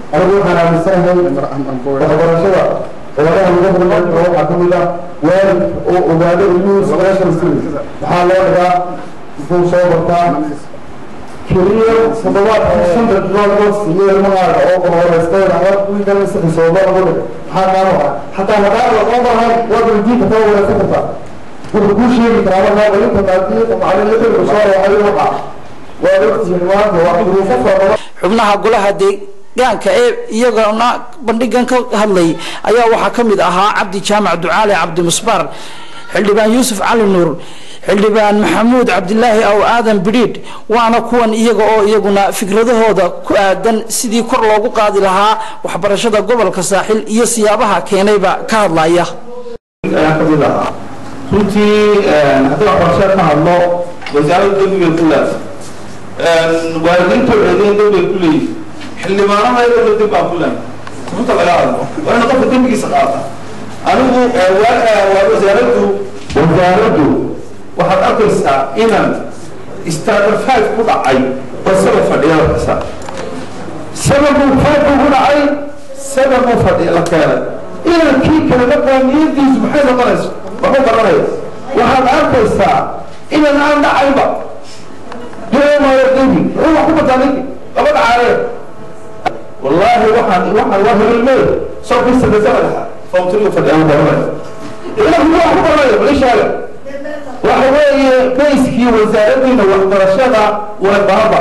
anigu waxaan aaminsanahay waxbarashada ololaha lagu hormariyo waxaa ka mid ah waalid oo ogaado ilmihiisa meesha maxaa loo dhigaa muxuu soo bartaa keliya toddobaadkii shanta bilood loo siiyey ilmahaaga oo qorhoreystayna ama wiilkan isxisooba lagu dhiga maxaa kaa waxa xataa hadaa laqoo bahan waad weydiin kartaa wareysan kartaa wuxuu kuu sheegi karaa markaa inta maadiyada macalin xilku soo reexay waxa waad ogtihiin maanta waa duruufo fara badan xubnaha golaha deegaanka ee iyagana bandhigan ka hadlay ayaa waxaa ka mid ahaa cabdi jaamac ducaale cabdi musbaar xildhibaan yuusuf cali nuur xildhibaan maxamuud cabdilaahi aw aadan bidhiidh waana kuwan iyaga oo iyaguna fikradahooda ku aadan sidii kor loogu qaadi lahaa waxbarashada gobolka saaxil iyo siyaabaha keenayba ka hadlaya ayaa ka mid ahaa runtii haddii waxbarashada ka hadlo wasaaradda dembigay ku leedahay waalidiinta ceedeen dembigay ku leeyihin xildhibaanaha iyadoo demb baa ku leedahay runta laga hadlo waa ina qofka dembigiisa qaata anigu wasaaraddu wasaaraddu waxaad arkaysaa inaan starter five ku dhacay oo saba fadhiya arkaysa sababuu five ku dhacay sababuu fadhiya la keenay inaan kii kale markaa niyadiisu maxay noqonaysa waxu baranaya waxaad arkaysaa inaan aan dhacayba doomayo dembi wuxuu wax ku bataa ninki laba dhacaale wallaahi waxaan waxaan waa hebelmey soo bisada samadaxa fawtriga fadhiya baranaya ila muxuu wax ku baranaya balishaaga waxa weeye bayskii wasaaraddiina waxbarashada waa baaba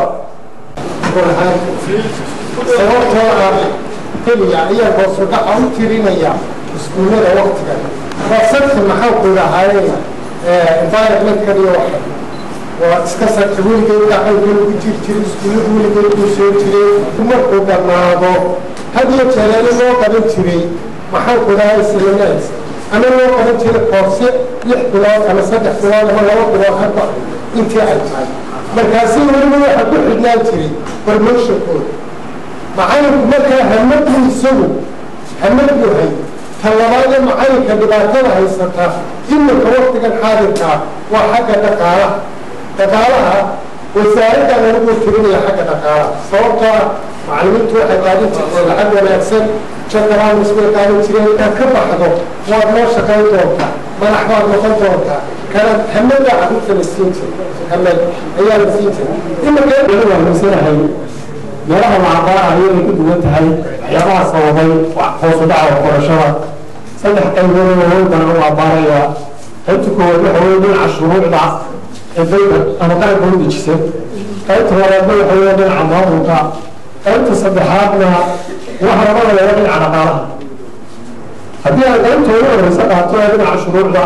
sababtoo ah keliya ayaa hoosudhaca u tirinaya iskuullada waktigan waa sadki maxaa ku dhahaayeen environmentka iyo waxa waa iska sadki weligeed gacaygeed ugu jiri jiray iskuullada weligeed uu soo jiray markuu dhammaado had iyo jeereeni loo qaban jiray maxaa ku dhahay silinees ama loo qaban jiray koorse lix bilood ama saddex bilood ama laba bilood hadba intii ay tahay markaasi weliba waxa ku xidhnaan jiray barmooshankooda macalinku markaa hamaduu isagu hamad yahay ta labaadee macalinka dhibaatada haysata iminka waktigan xaadirkaa waa xagga dhaqaalaha dhaqaalaha wasaaraddan anigu tirinaya xagga dhaqaalaha sababtoo ah macalimiintu waxay qaadan jirtay lacag wanaagsan jagaraanus bay qaadan jireen inaad ka baxdo waad noo shaqayn doontaa madax baad noqon doontaa kana hamada caruurta la siin jiray hamad ayaa la siin jiray iminka waa maysanahay meelaha macaqaalaha ayay ku duwan tahay waxyaabaha sababay hoos u dhaca waxbarashada saddex qaybood oo howlkan u abaaraya qaybta koowaad waxa weeye dhinaca shuruucda ee dalka ama qaranka u dejisa qaybta labaadna waxa weeye dhinaca maamulka qaybta saddexaadna waxa laga wadayaa dhinaca dhaqaalaha haddii aan qaybta ugu horeysa qaato ee dhinaca shuruucda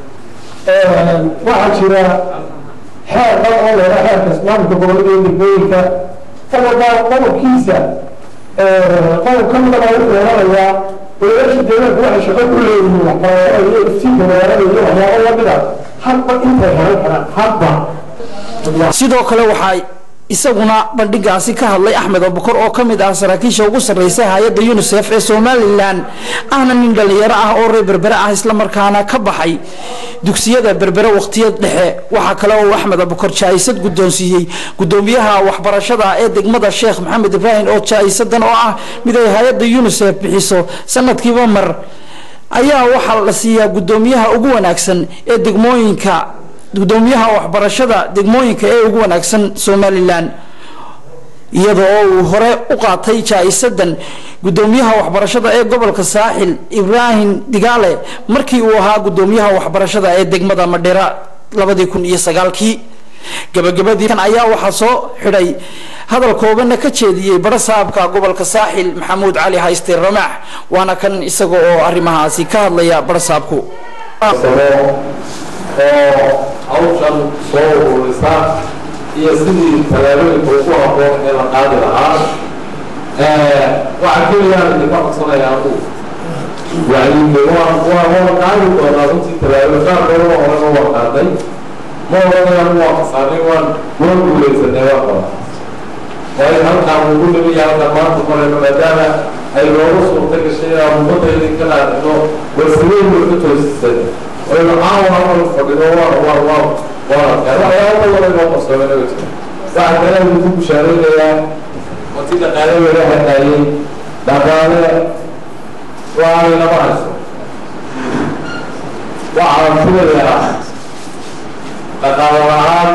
waxaa jira xeer dal oo leedaha xeerka islaamka gobolada iyo degmooyinka qodobaa qodobkiisa qodob ka mida baa wuxuu oranayaa walaalaasha deegaanku waxay shaqo ku leeyihiin waxbarashada iyo iftiinka magaalada iyo waxyaabo lamida hadba intay helan karaan hadba sidoo kale waxaa isaguna bandhigaasi ka hadlay axmed abukar oo ka mid ah saraakiisha ugu sarreysa hay-adda unisef ee somalilan ahna nin dhallinyaro ah oo reer berbere ah islamarkaana ka baxay dugsiyada berbere waqtiyad dhexe waxaa kale oo axmed abukar jaa-isad guddoonsiiyey guddoomiyaha waxbarashada ee degmada sheekh maxamed ibraahim oo jaa-isadan oo ah mid ay hay-adda unisef bixiso sanadkiiba mar ayaa waxaa la siiyaa guddoomiyaha ugu wanaagsan ee degmooyinka gudoomiyaha waxbarashada degmooyinka ee ugu wanaagsan somalilan iyada oo uu hore u qaatay jaa-isadan gudoomiyaha waxbarashada ee gobolka saaxil ibraahim digaale markii uu ahaa gudoomiyaha waxbarashada ee degmada madhera labadii kun iyo sagaalkii gabagabadii kan ayaa waxaa soo xidhay hadal koobana ka jeediyey bara saabka gobolka saaxil maxamuud cali hayste ramaax waana kan isaga oo arrimahaasi ka hadlaya bara saabku oo hawshan soo ururisa iyo sidii tallaabooyinka ugu habboon ee la qaadi lahaa waxaa keliyaan idinka codsanaya anu wacyiga waa waa waa qaadi doonaa runtii tallaabooyin qaar badan oo horena waa qaaday ma oranaya anu waa qasaanay waan waan guulaysanay waa qaba waayo halkaan ugu nimiya halkaan maanta marayno maadaama ay noogu suurta gashay inaan ummadda idinka dhaadhino warsideyn way ka toosisay waynu caawa amal fadhido waa waa waa waa waxyaaba badan inoo qarsoomeen oo jira waxaa kale idinku bushaaraynayaa wati dhaqaale laga hadlaayey dhaqaale waanay lama hayso waxaan filayaa dhaqaale la-aan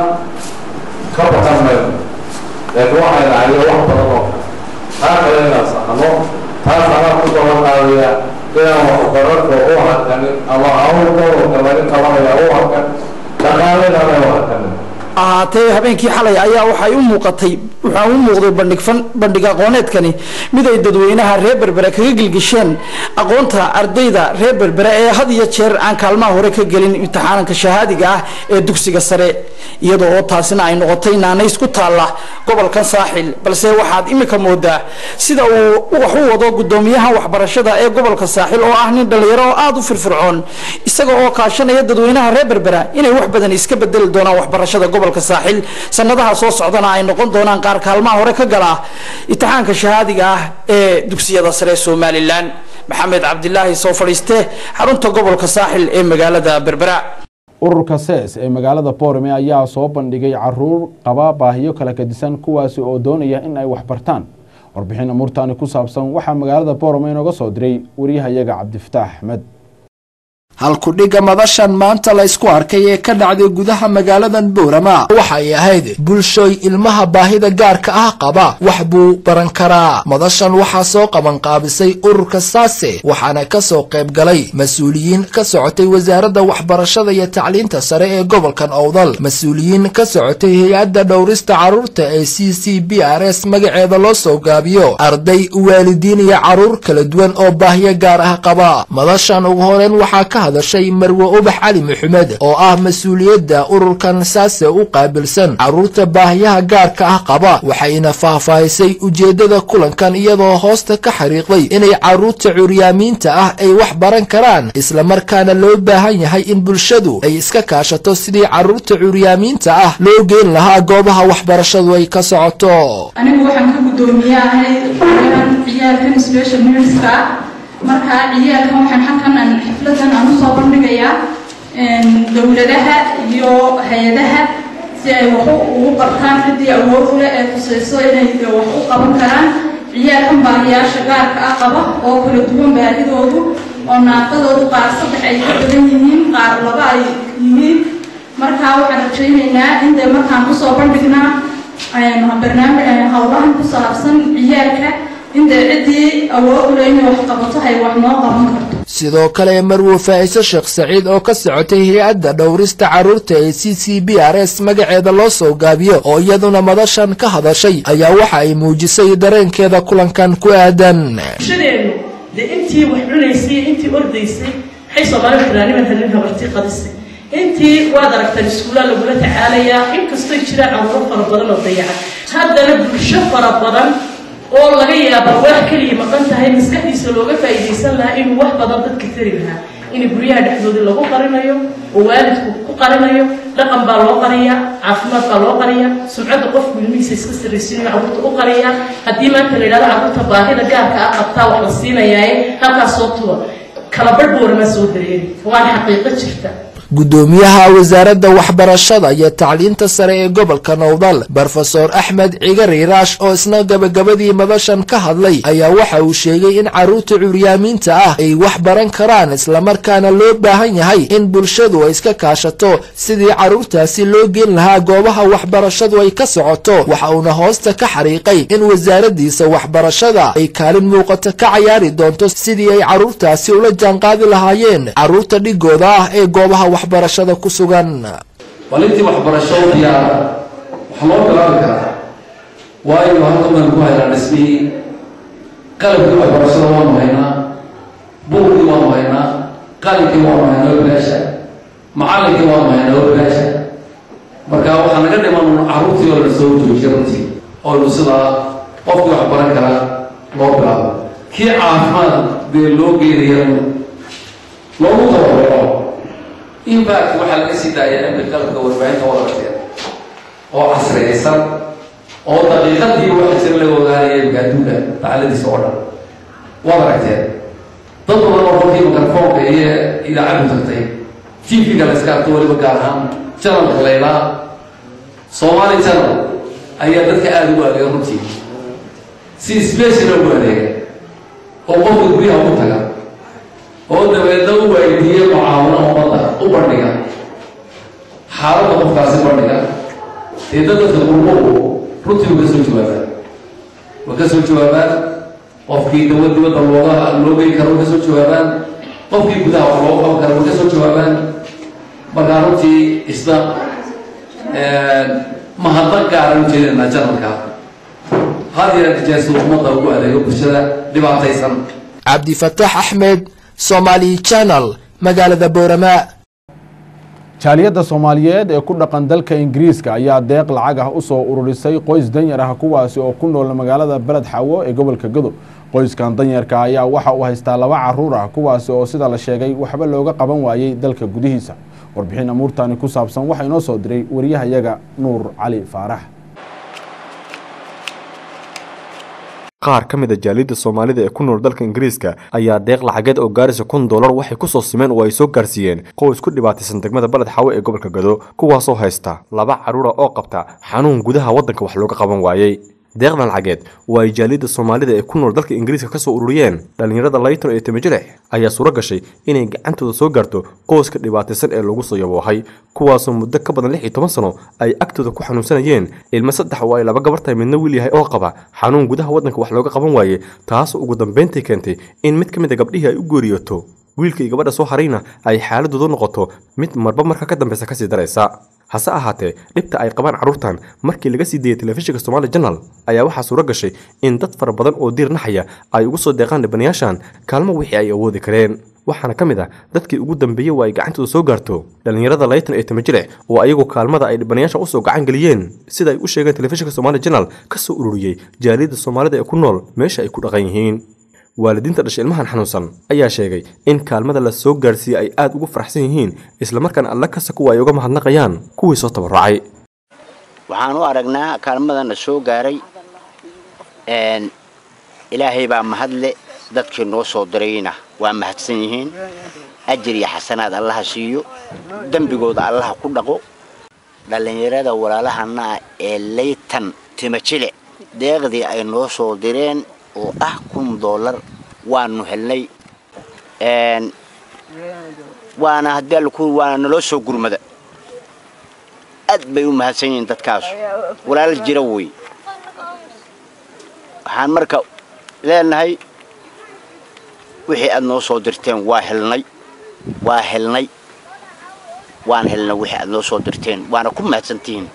ka baqan mayno laakiin waxay dhacday wax badan oo taa kale inaan saxno taas anaa ku daban qaadaya inaan waxbararka u hakanin ama hawl gobolka laga qabanaya u hakan dhaqaalena u hakanin ahaatee habeenkii xalay ayaa waxay u muuqatay waxaa u muuqday bandhig fan bandhig aqooneedkani mid ay dadweynaha reer berbere kaga gilgisheen aqoonta ardayda reer berbere ee had iyo jeer aan kaalmaha hore ka gelin imtixaanka shahaadiga ah ee dugsiga sare iyadoo oo taasina ay noqotay naanays ku taalla gobolkan saaxil balse waxaad imika moodaa sida uu wax u wado gudoomiyaha waxbarashada ee gobolka saaxil oo ah nin dhalinyaro oo aada u firfircoon isaga oo kaashanaya dadweynaha reer berbera inay wax badan iska bedeli doonaan waxbarashada gobolka saaxil sanadaha soo socdana ay noqon doonaan qaar kaalmaha hore ka gala imtixaanka shahaadiga ah ee dugsiyada sare somalilan maxamed cabdilaahi soo fadhiiste xarunta gobolka saaxil ee magaalada berbera ururka ses ee magaalada boorame ayaa soo bandhigay caruur qaba baahiyo kala kadisan kuwaasi oo doonaya in ay waxbartaan warbixin amuurtaani ku saabsan waxaa magaalada boorame inooga soo diray wariyahayaga cabdifataax axmed halkudhigga madashan maanta la ysku arkay ee ka dhacday gudaha magaaladan boorama waxay ahayd bulshooy ilmaha baahida gaarka ah qaba wax buu baran karaa madashan waxaa soo qabanqaabisay ururka saase waxaana ka soo qayb galay mas-uuliyiin ka socotay wasaaradda waxbarashada iyo tacliinta sare ee gobolkan owdal mas-uuliyiin ka socotay hay-adda dhowrista carruurta ee c c b r s magaceeda loo soo gaabiyo arday waalidiin iyo carruur kala duwan oo baahiyo gaar ah qaba madashan ugu horeyn waxaa ka hadashay marwe ubax cali maxamed oo ah mas-uuliyadda ururkan saase u qaabilsan carruurta baahiyaha gaarka ah qaba waxayna faahfaahisay ujeeddada kulankan iyadoo hoosta ka xariiqday inay carruurta curyaamiinta ah ay wax baran karaan islamarkaana loo baahan yahay in bulshadu ay iska kaashato sidii carruurta curyaamiinta ah loo geyn lahaa goobaha waxbarashadu ay ka socoto anigu waxaan ka guddoomiyahay ciyaalkan special needska marka ciyaalkan waxaan halkan aan xafladan aan usoo bandhigayaa dowladaha iyo hay-adaha si ay wax ugu qabtaan ciddii awood u leh ee tusayso inay wax u qaban karaan ciyaalkan baahiyaasha gaarka ah qaba oo kala duwan baahidoodu oo naaqadoodu qaar saddex ay ka badan yihiin qaar laba ay yihiin marka waxaan rajaynaynaa in dee markaan usoo bandhignaa barnaamij howlahan ku saabsan ciyaalka in dee ciddii awood u leh inay wax qabato hay wax noo qaban karto sidoo kale marwe faa'iise sheekh saciid oo ka socotay hay-adda dhowrista carruurta ee c c b r s magaceeda loo soo gaabiyo oo iyaduna madashan ka hadashay ayaa waxa ay muujisay dareenkeeda kulankan ku aadan bulshadeenu dee intii wax cunaysay intii ordaysay waxay soomaalida tiraaniman helin habartii qadisay intii waad aragtaan iskuullaa lagula tacaalayaa inkastoy jiraan carruuro fara badan oo dayacan haddana bulsho fara badan oo laga yaaba wax keliya maqan tahay maskaxdiisa looga faa'iidaysan lahaa inuu wax badan dadka tari lahaa in guryaha dhexdooda lagu qarinayo oo waalidku ku qarinayo dhaqan baa loo qariyaa caafimaad baa loo qariyaa sumcadda qofku ilmihiisa iska sarraysiinayo carruurta u qariyaa haddii maanta la yidhahdo carruurta baahida gaarka ah qabtaa wax la siinayaaye halkaas soo tuba kala badh boorama soo dareeri waana xaqiiqo jirta gudoomiyaha wasaaradda waxbarashada iyo tacliinta sare ee gobolka nowdal brofesor axmed cigari raash oo isna gabagabadii madashan ka hadlay ayaa waxa uu sheegay in carruurta curyaamiinta ah ay wax baran karaan islamarkaana loo baahan yahay in bulshadu ay iska kaashato sidii carruurtaasi loo geen lahaa goobaha waxbarashadu ay ka socoto waxa uuna hoosta ka xariiqay in wasaaraddiisa waxbarashada ay kaalin muuqata ka cayaari doonto sidii ay carruurtaasi ula jaanqaadi lahaayeen carruurta dhigooda ah ee goobaha waxbarashada ku sugan walintii waxbarasho diyaara waxaa loo bilaabi karaa waayo halkan baan ku haynaa dhismihii qalabkii waxbarashada waanu haynaa buugkii waanu haynaa qalinkii waanu haynaa oo bilaasha macallinkii waanu haynaa oo bilaasha marka waxaa naga dhiman carruurtii oo la soo joojiya runtii oo sidaa qofkii wax baran karaa loo bilaabo kii caafimaad dee loo geynaya loogu tababaro impact waxaa laga sii daaya imka qalabka warbaahinta wada aragteen oo casriyaysan oo daqiiqadiiba waxa jira laga ogaanaya imka adduunka dacaladiisa oo dhan waad aragteen dad badan oo kolkii mikrofoonka iyo idaacaddu tagtay tv-ga la iska arko weliba gaar ahaan janalka laylaa somali channel ayaa dadka aada ugu adeega runtii si special ugu adeega oo qofka guryaha u taga oo dabeedna u weydiiya mucaawino ummadda u bandhiga xaaladda qofkaasi bandhiga dee dad dadka qurbuhu runtii wa ka soo jawaabaan wa ka soo jawaabaan qofkii dawa dibadda looga loo geyn karo wa ka soo jawaabaan qofkii gudaha wax looga qaban karo wa ka soo jawaabaan markaa runtii isna mahadnaq gaara u jeedinaa janalka had yeer nijaasada ummadda ugu adeego bulshada dhibaataysan cabdifataax axmed somaali channel magaalada boorama jaaliyadda soomaaliyeed ee ku dhaqan dalka ingiriiska ayaa deeq lacag ah usoo ururisay qoys danyar ah kuwaasi oo ku nool magaalada beled xawo ee gobolka godob qoyskan danyarka ayaa waxa uu haystaa laba caruur ah kuwaasi oo sida la sheegay waxba looga qaban waayey dalka gudihiisa warbixin amuurtani ku saabsan waxaa inoo soo diray wariyahayaga nuur cali faarax qaar ka mid a jaaliyadda soomaalida ee ku nool dalka ingiriiska ayaa deeq lacageed oo gaaraysa kun dollar waxay ku soo simeen oo ay soo gaarsiiyeen qoys ku dhibaataysan degmada baled xawe ee gobolka gado kuwaasoo haysta laba carruura oo qabta xanuun gudaha waddanka wax looga qaban waayey deeqdan lacageed oo ay jaaliyadda soomaalida ee ku nool dalka ingiriiska ka soo ururiyeen dhallinyarada layton ee timijilex ayaa suuro gashay inay gacantooda soo gaarto qoyska dhibaataysan ee lagu soo yaboohay kuwaasoo muddo ka badan lix iyo toban sano ay agtooda ku xanuunsanayeen ilmo saddex oo ay laba gabar tahay midna wiil yahay oo qaba xanuun gudaha waddanka wax looga qaban waaye taasoo ugu dambayntii keentay in mid ka mid a gabdhihii ay u geeriyoto wiilka iyo gabadha soo harayna ay xaaladoodu noqoto mid marba marka ka dambeysa kasii daraysa hase ahaatee dhibta ay qabaan carruurtan markii laga sii deeyay telefishinka somaali janal ayaa waxaa suuro gashay in dad fara badan oo diir naxaya ay ugu soo deeqaan dhibanayaashan kaalmo wixii ay awoodi kareen waxaana ka mid ah dadkii ugu dambeeyey waa ay gacantooda soo gaarto dhallinyarada layton ee tamajilec oo ayagu kaalmada ay dhibanayaashan usoo gacan geliyeen sida ay u sheegeen telefishinka somaali janal ka soo ururiyey jaaliyadda soomaalida ee ku nool meesha ay ku dhaqan yihiin waalidiinta dhashay ilmahan xanuunsan ayaa sheegay in kaalmada la soo gaarsiiyey ay aada ugu faraxsan yihiin islamarkaana alla kasta kuwa ay uga mahadnaqayaan kuwii soo tabarucay waxaan u aragnaa kaalmadana soo gaaray ilaahay baa mahadle dadkii noo soo dirayna waa mahadsan yihiin ajir iyo xasanaad allaha siiyo dembigooda allaha ku dhaqo dhallinyarada walaalahana ah ee laytan timajile deeqdii ay noo soo direen oo ah kun dollar waanu helnay waana haddii alku waana naloo soo gurmada aad bay u mahadsan yihiin dadkaas walaal jira wey waxaan marka leenahay wixii aad noo soo dirteen waa helnay waa helnay waan helnay wixii aad noo soo dirteen waana ku mahadsantihiin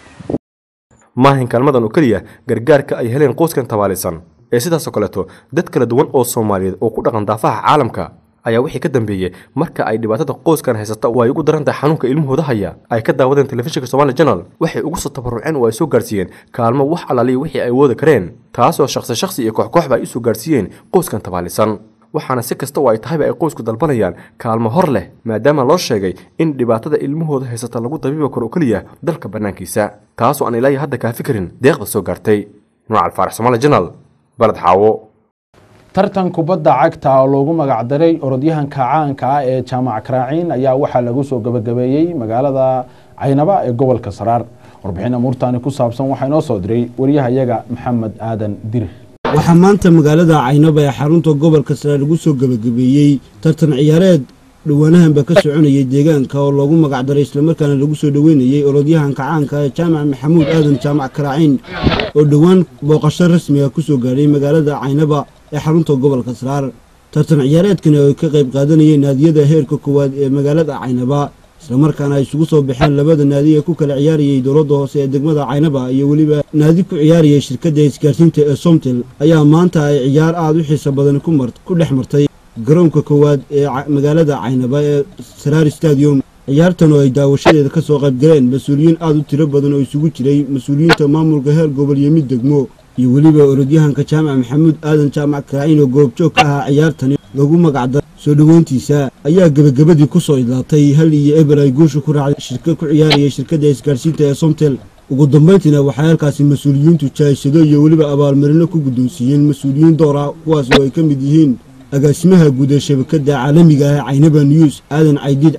maahin kaalmadan oo keliya gargaarka ay heleen qoyskan tabaalaysan ee sidaasoo kaleeto dad kala duwan oo soomaaliyeed oo ku dhaqan daafaha caalamka ayaa wixii ka dambeeyey marka ay dhibaatada qoyskan haysata oo ay ugu daran tahay xanuunka ilmahooda haya ay ka daawadeen telefishinka somaali janal waxay ugu soo tabaruceen oo ay soo gaarsiiyeen kaalmo wax alaaliya wixii ay awoodi kareen taasoo shakhsi shakhsi iyo kooxkooxba ay u soo gaarsiiyeen qoyskan tabaalisan waxaana si kasta oo ay tahayba ay qoysku dalbanayaan kaalmo hor leh maadaama loo sheegay in dhibaatada ilmahooda haysata lagu dabiiba karo oo keliya dalka bannaankiisa taasoo aan ilaahi hadda kaafi karin deeqda soo gaartay nuucal faarax somaali janal baled xaawo tartan kubadda cagta oo loogu magacdaray orodyahanka caanka ah ee jaamac karaaciin ayaa waxaa lagu soo gabagabeeyey magaalada caynaba ee gobolka saraar warbixin amuurtaani ku saabsan waxaa inoo soo diray wariyahayaga maxamed aadan dirir waxaa maanta magaalada caynaba ee xarunta gobolka saraar lagu soo gabagabeeyey tartan ciyaareed dhowaanahanba ka soconayay deegaanka oo loogu magacdaray islamarkaana lagu soo dhoweynayey orodyahanka caanka ee jaamac maxamuud aadan jaamac karaaciin oo dhowaan booqasho rasmiga ku soo gaadhay magaalada caynaba ee xarunta gobolka saraar tartan ciyaareedkani oo ay ka qayb qaadanayeen naadiyada heerka koowaad ee magaalada caynaba islamarkaana ay isugu soo baxeen labada naadi ee ku kala ciyaarayay dowladda hoose ee degmada caynaba iyo weliba naadi ku ciyaarayay shirkadda isgaarsiinta ee somtel ayaa maanta ay ciyaar aad u xiiso badan ku dhex martay garoonka koowaad ee magaalada caynaba ee saraar stadium ciyaartan oo ay daawashadeeda ka soo qayb galeen mas-uuliyiin aad u tiro badan oo isugu jiray mas-uuliyiinta maamulka heer gobol iyo mid degmo iyo weliba orodyahanka jaamac maxamuud aadan jaamac karaaciin oo goobjoog ka ahaa ciyaartani lagu magacdaro soo dhoweyntiisa ayaa gebagabadii ku soo idlaatay hal iyo eber ay guusha ku raacday shirka ku ciyaarayay shirkadda isgaarsiinta ee somtel ugu dambayntiina waxay halkaasi mas-uuliyiintu jaayshado iyo weliba abaalmarino ku guddoonsiiyeen mas-uuliyiin door ah kuwaas oo ay ka mid yihiin agaasimaha guud ee shabakadda caalamiga ah caynaba news aadan caydiid cabdi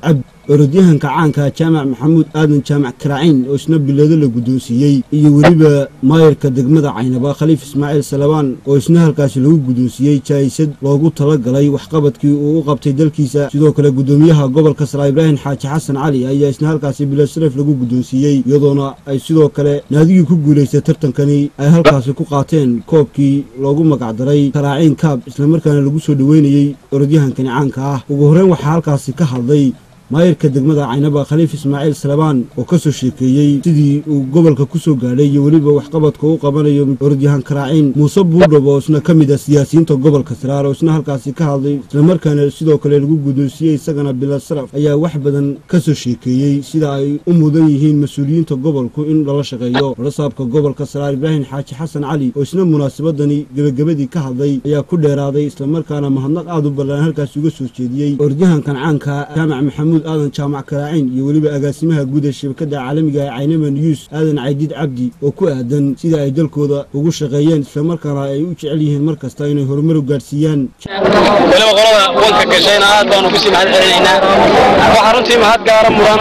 orodyahanka caanka jaamac maxamuud aadan jaamac karaaciin oo isna bileedo la guddoonsiiyey iyo weliba maayarka degmada caynaba khaliif ismaaciil salabaan oo isna halkaasi lagu guddoonsiiyey jaayisad loogu talagalay waxqabadkii uu u qabtay dalkiisa sidoo kale guddoomiyaha gobolka sara ibraahim xaaji xasan cali ayaa isna halkaasi bileed sharaf lagu guddoonsiiyey iyadoona ay sidoo kale naadigii ku guulaystay tartankani ay halkaasi ku qaateen koobkii loogu magacdaray karaaciin kaab islamarkaana lagu soo dhoweynayey orodyahankani caanka ah ugu horreyn waxaa halkaasi ka hadlay maayirka degmada caynaba khaliif ismaaciil salabaan oo ka soo sheekeeyey sidii uu gobolka ku soo gaadhay iyo weliba waxqabadka u qabanayo orodyahan karaaciin muuse buurdhab oo isna ka mid ah siyaasiyiinta gobolka saraar oo isna halkaasi ka hadlay islamarkaana sidoo kale lagu guddoonsiiyey isagana bilad saraf ayaa wax badan ka soo sheekeeyey sida ay u mudan yihiin mas-uuliyiinta gobolku in lala shaqeeyo warasaabka gobolka saraar ibraahim xaaji xasan cali oo isna munaasabadani gebagabadii ka hadlay ayaa ku dheeraaday islamarkaana mahadnaq aad u ballaan halkaasi uga soo jeediyey orodyahankan caanka jaamac maxamuud aadan jaamac karaaciin iyo weliba agaasimaha guud ee shabakada caalamiga ee caynama news aadan caydiid cabdi oo ku aadan sida ay dalkooda ugu shaqeeyeen islamarkaana ay u jecel yihiin mar kasta inay horumar u gaadhsiiyaan weliba qolada wanka gashayna aad baanu kusii mahad celinaynaa waxaa runtii mahad gaara mudan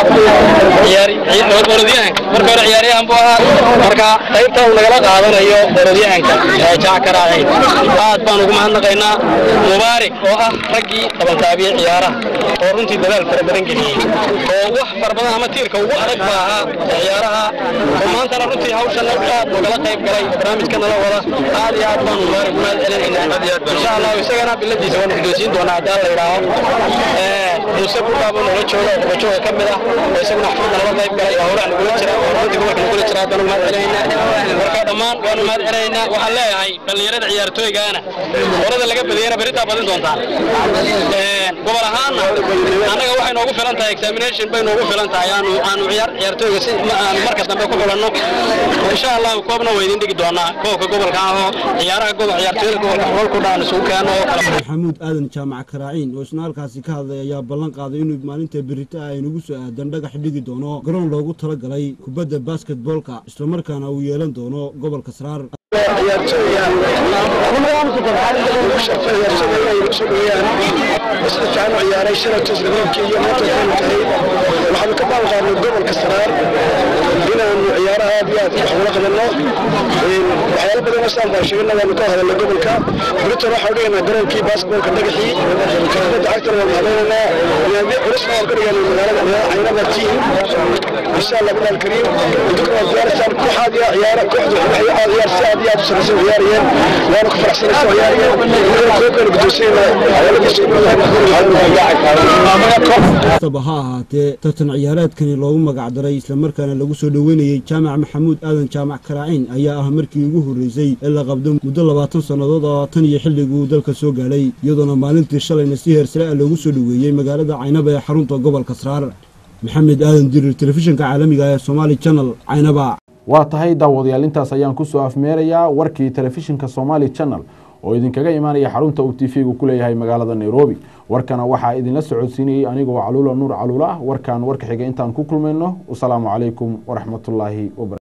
orodyahanka marka hore ciyaaryahan buu ahaa marka qaybta uu nagala qaadanayo orodyahanka jac karaaciin aad baan ugu mahadnaqaynaa mubaarik oo ah raggii qabantaabiyey ciyaaraha oo runtii dadaal fara badan geliyey oo wax fara badan ama tiirka ugu adag ba ahaa ciyaaraha oo maantana runtii hawshan aad nogala qayb galay barnaamijka nala wada aad iyo aad baanu mubaarik u mahad celinaynaa insha allah isagana biladiisa waanu guddoonsiin doonaa haddii alla yidhaaho muuse buurbaabo nala jooga oo kubajooga ka mid ah oo isaguna xafladda nala qayb galay oo howlaha nagula jira oo runtii gobolka nagula jira haddaan ugu mahad celinaynaa marka dhammaan waanu mahad celinaynaa waxaan leeyahay dhallinyarada ciyaartooygaana horada laga badiyana beritaa badin doontaan gobol ahaanna annaga waxay noogu filan tahay examination bay noogu filan tahay aanu aanu ciyaar ciyaartooyga si aanu marka dambe ku xulanno insha allah koobna waa idin dhigi doonaa koobka gobolka ah oo ciyaaraha gobol ciyaartooyada gobolka gobolku dhaan isugu keeno oo kala maxamuud aadan jaamac karaaciin oo isna halkaasi ka hadlay ayaa ballan qaaday inuu maalinta berita ay nagu soo aadan dhagax dhigi doono garoon loogu talagalay kubadda basketboolka islamarkaana uu yeelan doono gobolka saraar ciyaaray shalatoos garoonka iyo maanta waxaanu tahay waxaanu ka baanqaadnay gobolka saraar inaanu ciyaaraha aad iyo aad wax ula qabanno waxyaalo badan oo saan baan sheegana waanu ka hadalnay gobolka britain waxaa dhiganaa garoonkii basketbolka dhagaxii kubadda cagtana waanu hadlaynaynaa naadi culusna waan ka dhiganay magaalada caynaba team insha allah bilaal kariim idinku waa diyaaraysaan kooxaad iyo ciyaara kooxdu waxay aad iyo aad si aad iyo aad u saraysa u ciyaarayeen waanu ku faraxsanaysa u ciyaarayeen koobkaynu kastaba ha ahaatee tartan ciyaareedkani loogu magacdaray islamarkaana lagu soo dhoweynayey jaamac maxamuud aadan jaamac karaaciin ayaa ah markii ugu horreysay ee la qabdo muddo labaatan sannadood oo tan iyo xilliguu dalka soo gaadhay iyadoona maalintii shalayna si heersare ah loogu soo dhoweeyey magaalada caynaba ee xarunta gobolka sraar maxamed aadan dirir telefishinka caalamiga ee somaali channel caynaba waa tahay daawadayaal intaas ayaan kusoo afmeerayaa warkii telefishinka somaali channel oo idinkaga imaanaya xarunta uu tv-gu ku leeyahay magaalada nairobi warkana waxaa idinla socodsiinayey anigoo caluula nuur caluula ah warkan warka xiga intaan ku kulmayno wasalaamu calaykum waraxmatullaahi wabarakatu